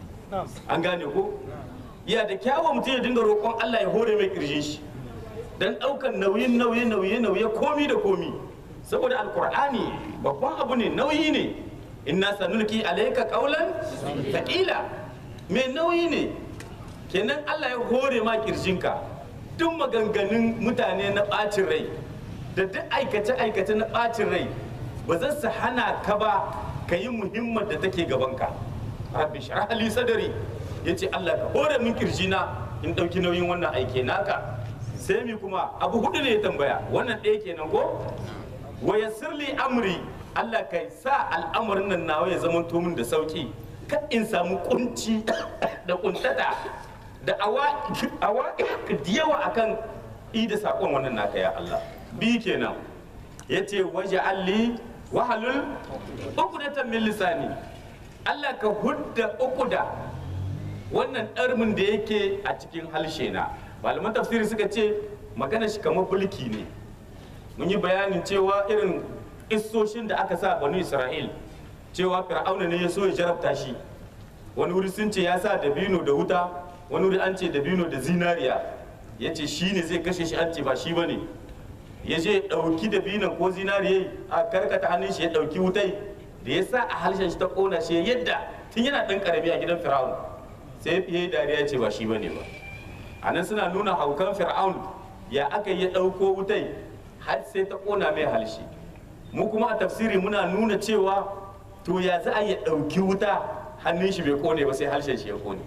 an gane ko ya da kyawun mutum ya dinga roƙon Allah ya hore mai kirjin shi dan ɗaukan nauyin nauye nauye nauye komi da komi saboda alkur'ani babban abu ne nauyi ne inna sanulki alayka qawlan thaqila mai nauyi ne kenan Allah ya hore ma kirjinka duk maganganun mutane na ɓacin rai da duk aikace aikace na ɓacin rai ba za su hana ka ba ka yi muhimmar da take gabanka rabbi shrah li sadri yace Allah ka hore min kirjina in ɗauki nauyin wannan aike naka sai mi kuma abu hudu ne ya tambaya wannan ɗaya kenan ko wa yassirli amri Allah kai sa al'amarin nan nawa ya zama min da sauki kan in samu kunci da kuntata da awa awa da yawa akan i da sakon wannan naka ya Allah bi kenan yace waje alli wahalul uqdatan min lisani Allah ka hudda uqda wannan ɗarmin da yake a cikin halshe na malaman tafsiri suka ce magana shi kamar bulki ne mun yi bayanin cewa irin isoshin da aka sa banu isra'il cewa fir'auna ne ya so ya jarabta shi wani wuri sun ce ya sa dabino da wuta wani wuri an ce dabino da zinariya ya ce shi ne zai kashe shi an ce ba shi ba ne ya je ɗauki dabinon ko zinariya a karkata hannun shi ya ɗauki wutai da ya sa a harshen shi ta ƙona shi yadda tun yana ɗan ƙarami a gidan fir'auna sai fiye dariya ya ce ba shi ba ne ba a nan suna nuna haukan fir'aun ya aka yi ɗauko wutai har sai ta ƙona mai halshe mu kuma a tafsiri muna nuna cewa to ya za a yi ɗauki wuta hannun shi bai ƙone ba sai harshen shi ya ƙone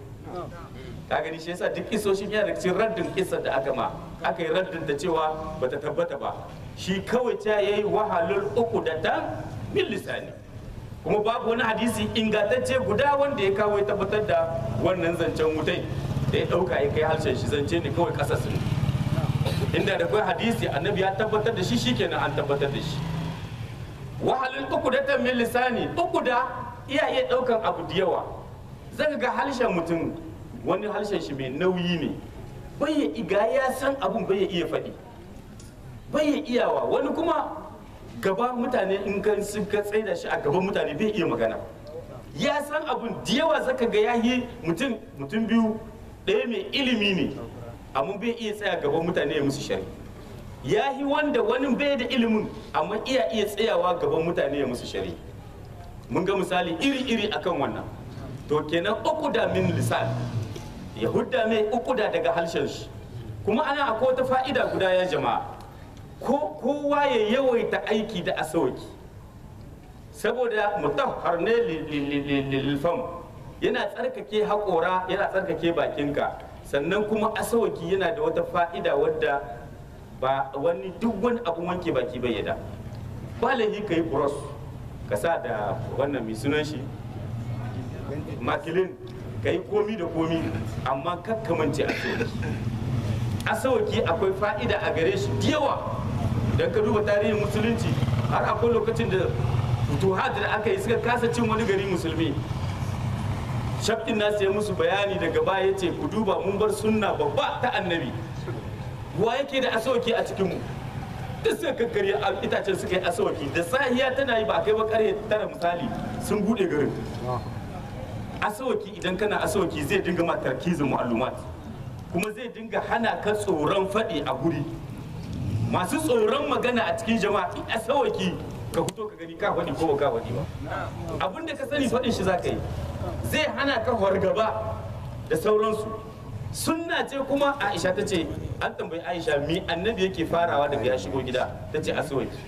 ka gani shi yasa duk kisoshin yana da cikin raddin kisar da aka ma aka yi raddin da cewa bata tabbata ba shi kawai ta yayi wahalul uku da ta min lisani kuma babu wani hadisi ingantacce guda wanda ya kawo ya tabbatar da wannan zancen wutai da ya ɗauka ya kai harshen shi zance ne kawai ƙasa su inda da kai hadisi annabi ya tabbatar da shi shikenan an tabbatar da shi wahalin uku da min lisani uku da iya iya ɗaukan abu da yawa zaka ga harshen mutum wani harshen shi mai nauyi ne bai ya iga ya san abun bai ya iya faɗi bai ya iyawa wani kuma gaba mutane in kan suka tsaida shi a gaban mutane bai iya magana ya san abun da yawa zaka ga yayi mutum mutum biyu ɗaya mai ilimi ne amma bai iya tsaya gaban mutane ya musu shari ya yi wanda wani bai da ilimin amma iya iya tsayawa gaban mutane ya musu shari mun ga misali iri-iri akan wannan to kenan uku da min lisan ya hudda mai uku da daga harshen shi kuma ana akwai wata fa'ida guda ya jama'a ko kowa ya yawaita aiki da asawaki saboda mutahhar ne lilfam yana tsarkake haƙora yana tsarkake bakinka sannan kuma asawaki yana da wata fa'ida wadda ba wani duk wani abun wanke baki bai yada ba laifi ka yi bros ka sa da wannan mai sunan shi makilin ka yi komi da komi amma kakkamance a asawaki asawaki akwai fa'ida a gare shi da yawa don ka duba tarihin musulunci har akwai lokacin da futuhat da aka yi suka kasa cin wani gari musulmi shafin nasu ya musu bayani daga baya ya ce ku duba mun bar sunna babba ta annabi wa yake da asawaki a cikinmu duk suka kakkari a itacen suka yi asawaki da sahiya tana yi ba kai ba karye tara misali sun bude garin asawaki idan kana asawaki zai dinga ma tarkizin mu'allumat kuma zai dinga hana ka tsoron faɗi a guri masu tsoron magana a cikin jama'a in asawaki ka fito ka gani ka faɗi ko ba ka faɗi ba abin da ka sani faɗin shi za ka yi zai hana ka fargaba da sauransu sunna ce kuma aisha ta ce an tambayi aisha mi annabi yake farawa daga ya shigo gida ta ce asawaki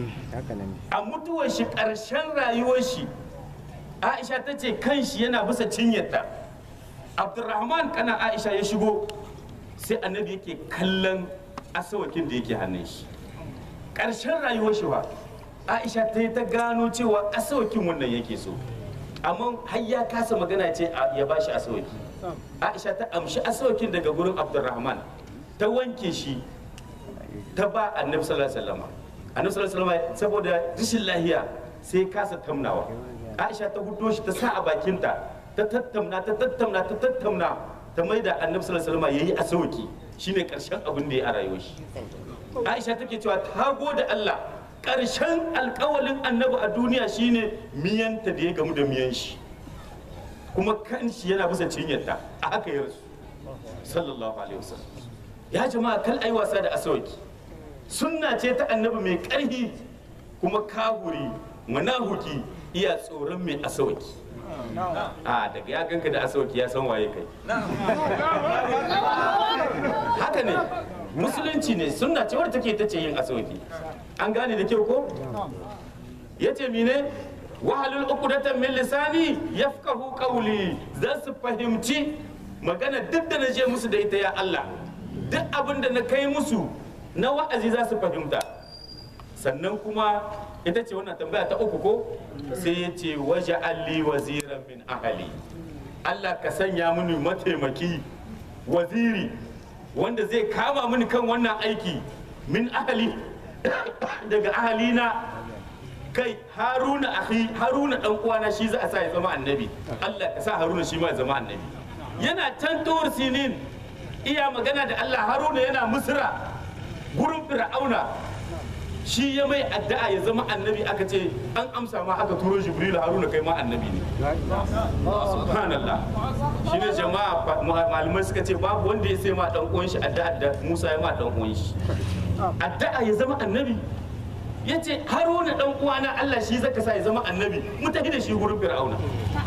a mutuwar shi ƙarshen rayuwar shi aisha ta ce kan shi yana bisa cinyarta abdurrahman kana aisha ya shigo sai annabi yake kallon asawakin da yake hannun shi ƙarshen rayuwar shi ba aisha ta yi ta gano cewa asawakin wannan yake so amma har ya kasa magana ce a- ya bashi asawaki aisha ta amshi asawakin daga gurin abdurrahman ta wanke shi ta ba annabi sallallahu alaihi wasallam annabi sallallahu alaihi wasallam saboda rashin lahiya sai ya kasa tamnawa aisha ta hudo shi ta sa a bakinta ta tattamna ta tattamna ta tattamna ta maida annabi sallallahu alaihi wasallam yayi asawaki shine karshen abin da ya a rayuwar shi aisha take cewa ta gode Allah karshen alkawalin annabi a duniya shine miyanta da ya gamu da miyan shi kuma kan shi yana bisa cinyarta a haka ya rasu sallallahu alaihi wasallam ya jama'a kal ai wasa da asawaki sunna ce ta annabi mai ƙarfi kuma kahuri manahuki iya tsoron mai asawaki a daga ya ganka da asawaki ya san waye kai haka ne musulunci ne sunna ce wadda take ta ce yin asawaki an gane da kyau ko ya ce mine wahalul uqdatan min lisani yafqahu qawli za su fahimci magana duk da na je musu da ita ya Allah duk abin da na kai musu na wa'azi za su fahimta sannan kuma ita ce wannan tambaya ta uku ko sai ya ce waje alli waziran min ahali Allah ka sanya mini mataimaki waziri wanda zai kama mini kan wannan aiki min ahali daga ahalina kai haruna akhi haruna dan uwana shi za a sa ya zama annabi Allah ka sa haruna shi ma ya zama annabi yana can tuwar sinin iya magana da Allah haruna yana misra gurin fir'auna shi ya mai addu'a ya zama annabi aka ce an amsa ma aka turo jibril haruna kai ma annabi ne subhanallah shi ne jama'a malamai suka ce babu wanda ya sai ma dan uwan shi addu'a da Musa ya ma dan uwan shi addu'a ya zama annabi ya ce haruna dan uwana Allah shi zaka sa ya zama annabi mu tafi da shi gurin fir'auna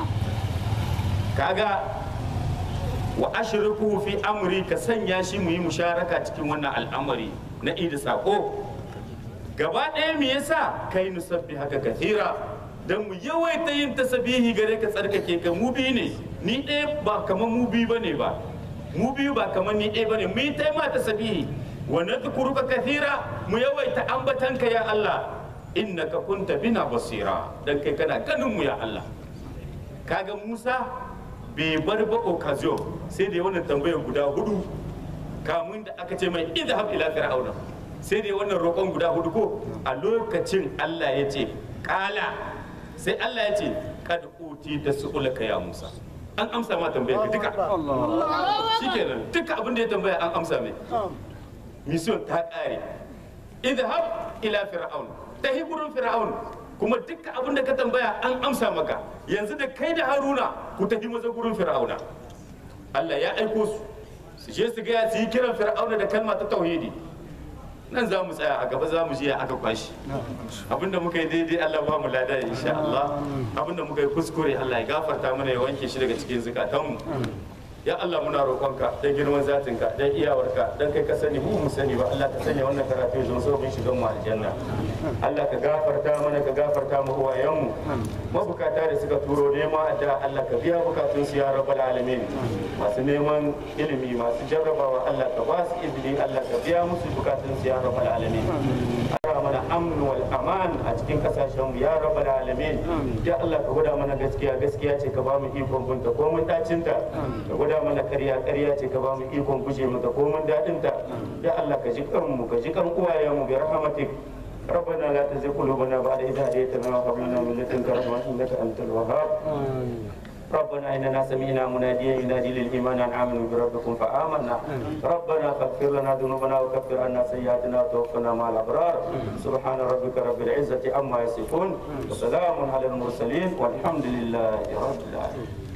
kaga wa ashriku fi amri ka sanya shi mu yi musharaka cikin wannan al'amari na idi sako gaba ɗaya me yasa kai nusabbi haka kathira dan mu yawaita yin tasabihi gare ka tsarkake ka mu biyu ne ni ɗaya ba kamar mu biyu bane ba mu biyu ba kamar ni ɗaya bane mu yi ta ma tasabihi wa nadhkuruka kathira mu yawaita ambatanka ya Allah innaka kunta bina basira dan kai kana ganin mu ya Allah kaga Musa bai bar ba occasion sai da wannan tambayar guda hudu kamun da aka ce mai idhab ila fir'auna sai da wannan roƙon guda hudu ko a lokacin Allah ya ce kala sai Allah ya ce kad uti da su'ulaka ya Musa an amsa ma tambayar ka duka shikenan duka abin da ya tambaya an amsa mai mission ta kare idhab ila fir'aun tahi gurin fir'aun kuma dukkan abin da ka tambaya an amsa maka yanzu da kai da haruna ku tafi maza gurin fir'auna Allah ya aiko su su je su gaya su yi kiran fir'auna da kalma ta tauhidi nan za mu tsaya a gaba za mu je aka kwashi abinda muka yi daidai Allah ba mu lada insha Allah abinda muka yi kuskure Allah ya gafarta mana ya wanke shi daga cikin zukatanmu ya Allah muna roƙonka dan girman zatinka dan iyawarka dan kai ka sani mu mu sani ba Allah ka sanya wannan karatu ya zama sababin shigan mu aljanna Allah ka gafarta mana ka gafarta mu uwayenmu mabukata da suka turo nema da Allah ka biya bukatun su ya rabbal alamin masu neman ilimi masu jarrabawa Allah ka ba su izini Allah ka biya musu bukatun su ya rabbal alamin ara mana amnu wal aman a cikin kasashen mu ya rabbal alamin ya Allah ka gwada mana gaskiya gaskiya ce ka ba mu ikon bunta ko mun dacin ta ka gwada mana ƙarya ƙarya ce ka ba mu ikon guje mata ko mun dadin ta ya Allah ka ji kanmu ka ji kan uwayenmu bi rahmatik ربنا لا تزغ قلوبنا بعد إذ هديتنا وهب لنا من لدنك رحمة إنك أنت الوهاب ربنا إننا سمعنا مناديا ينادي للإيمان أن آمنوا بربكم فآمنا ربنا فاغفر لنا ذنوبنا وكفر عنا سيئاتنا وتوفنا مع الأبرار سبحان ربك رب العزة عما يصفون وسلام على المرسلين والحمد لله رب العالمين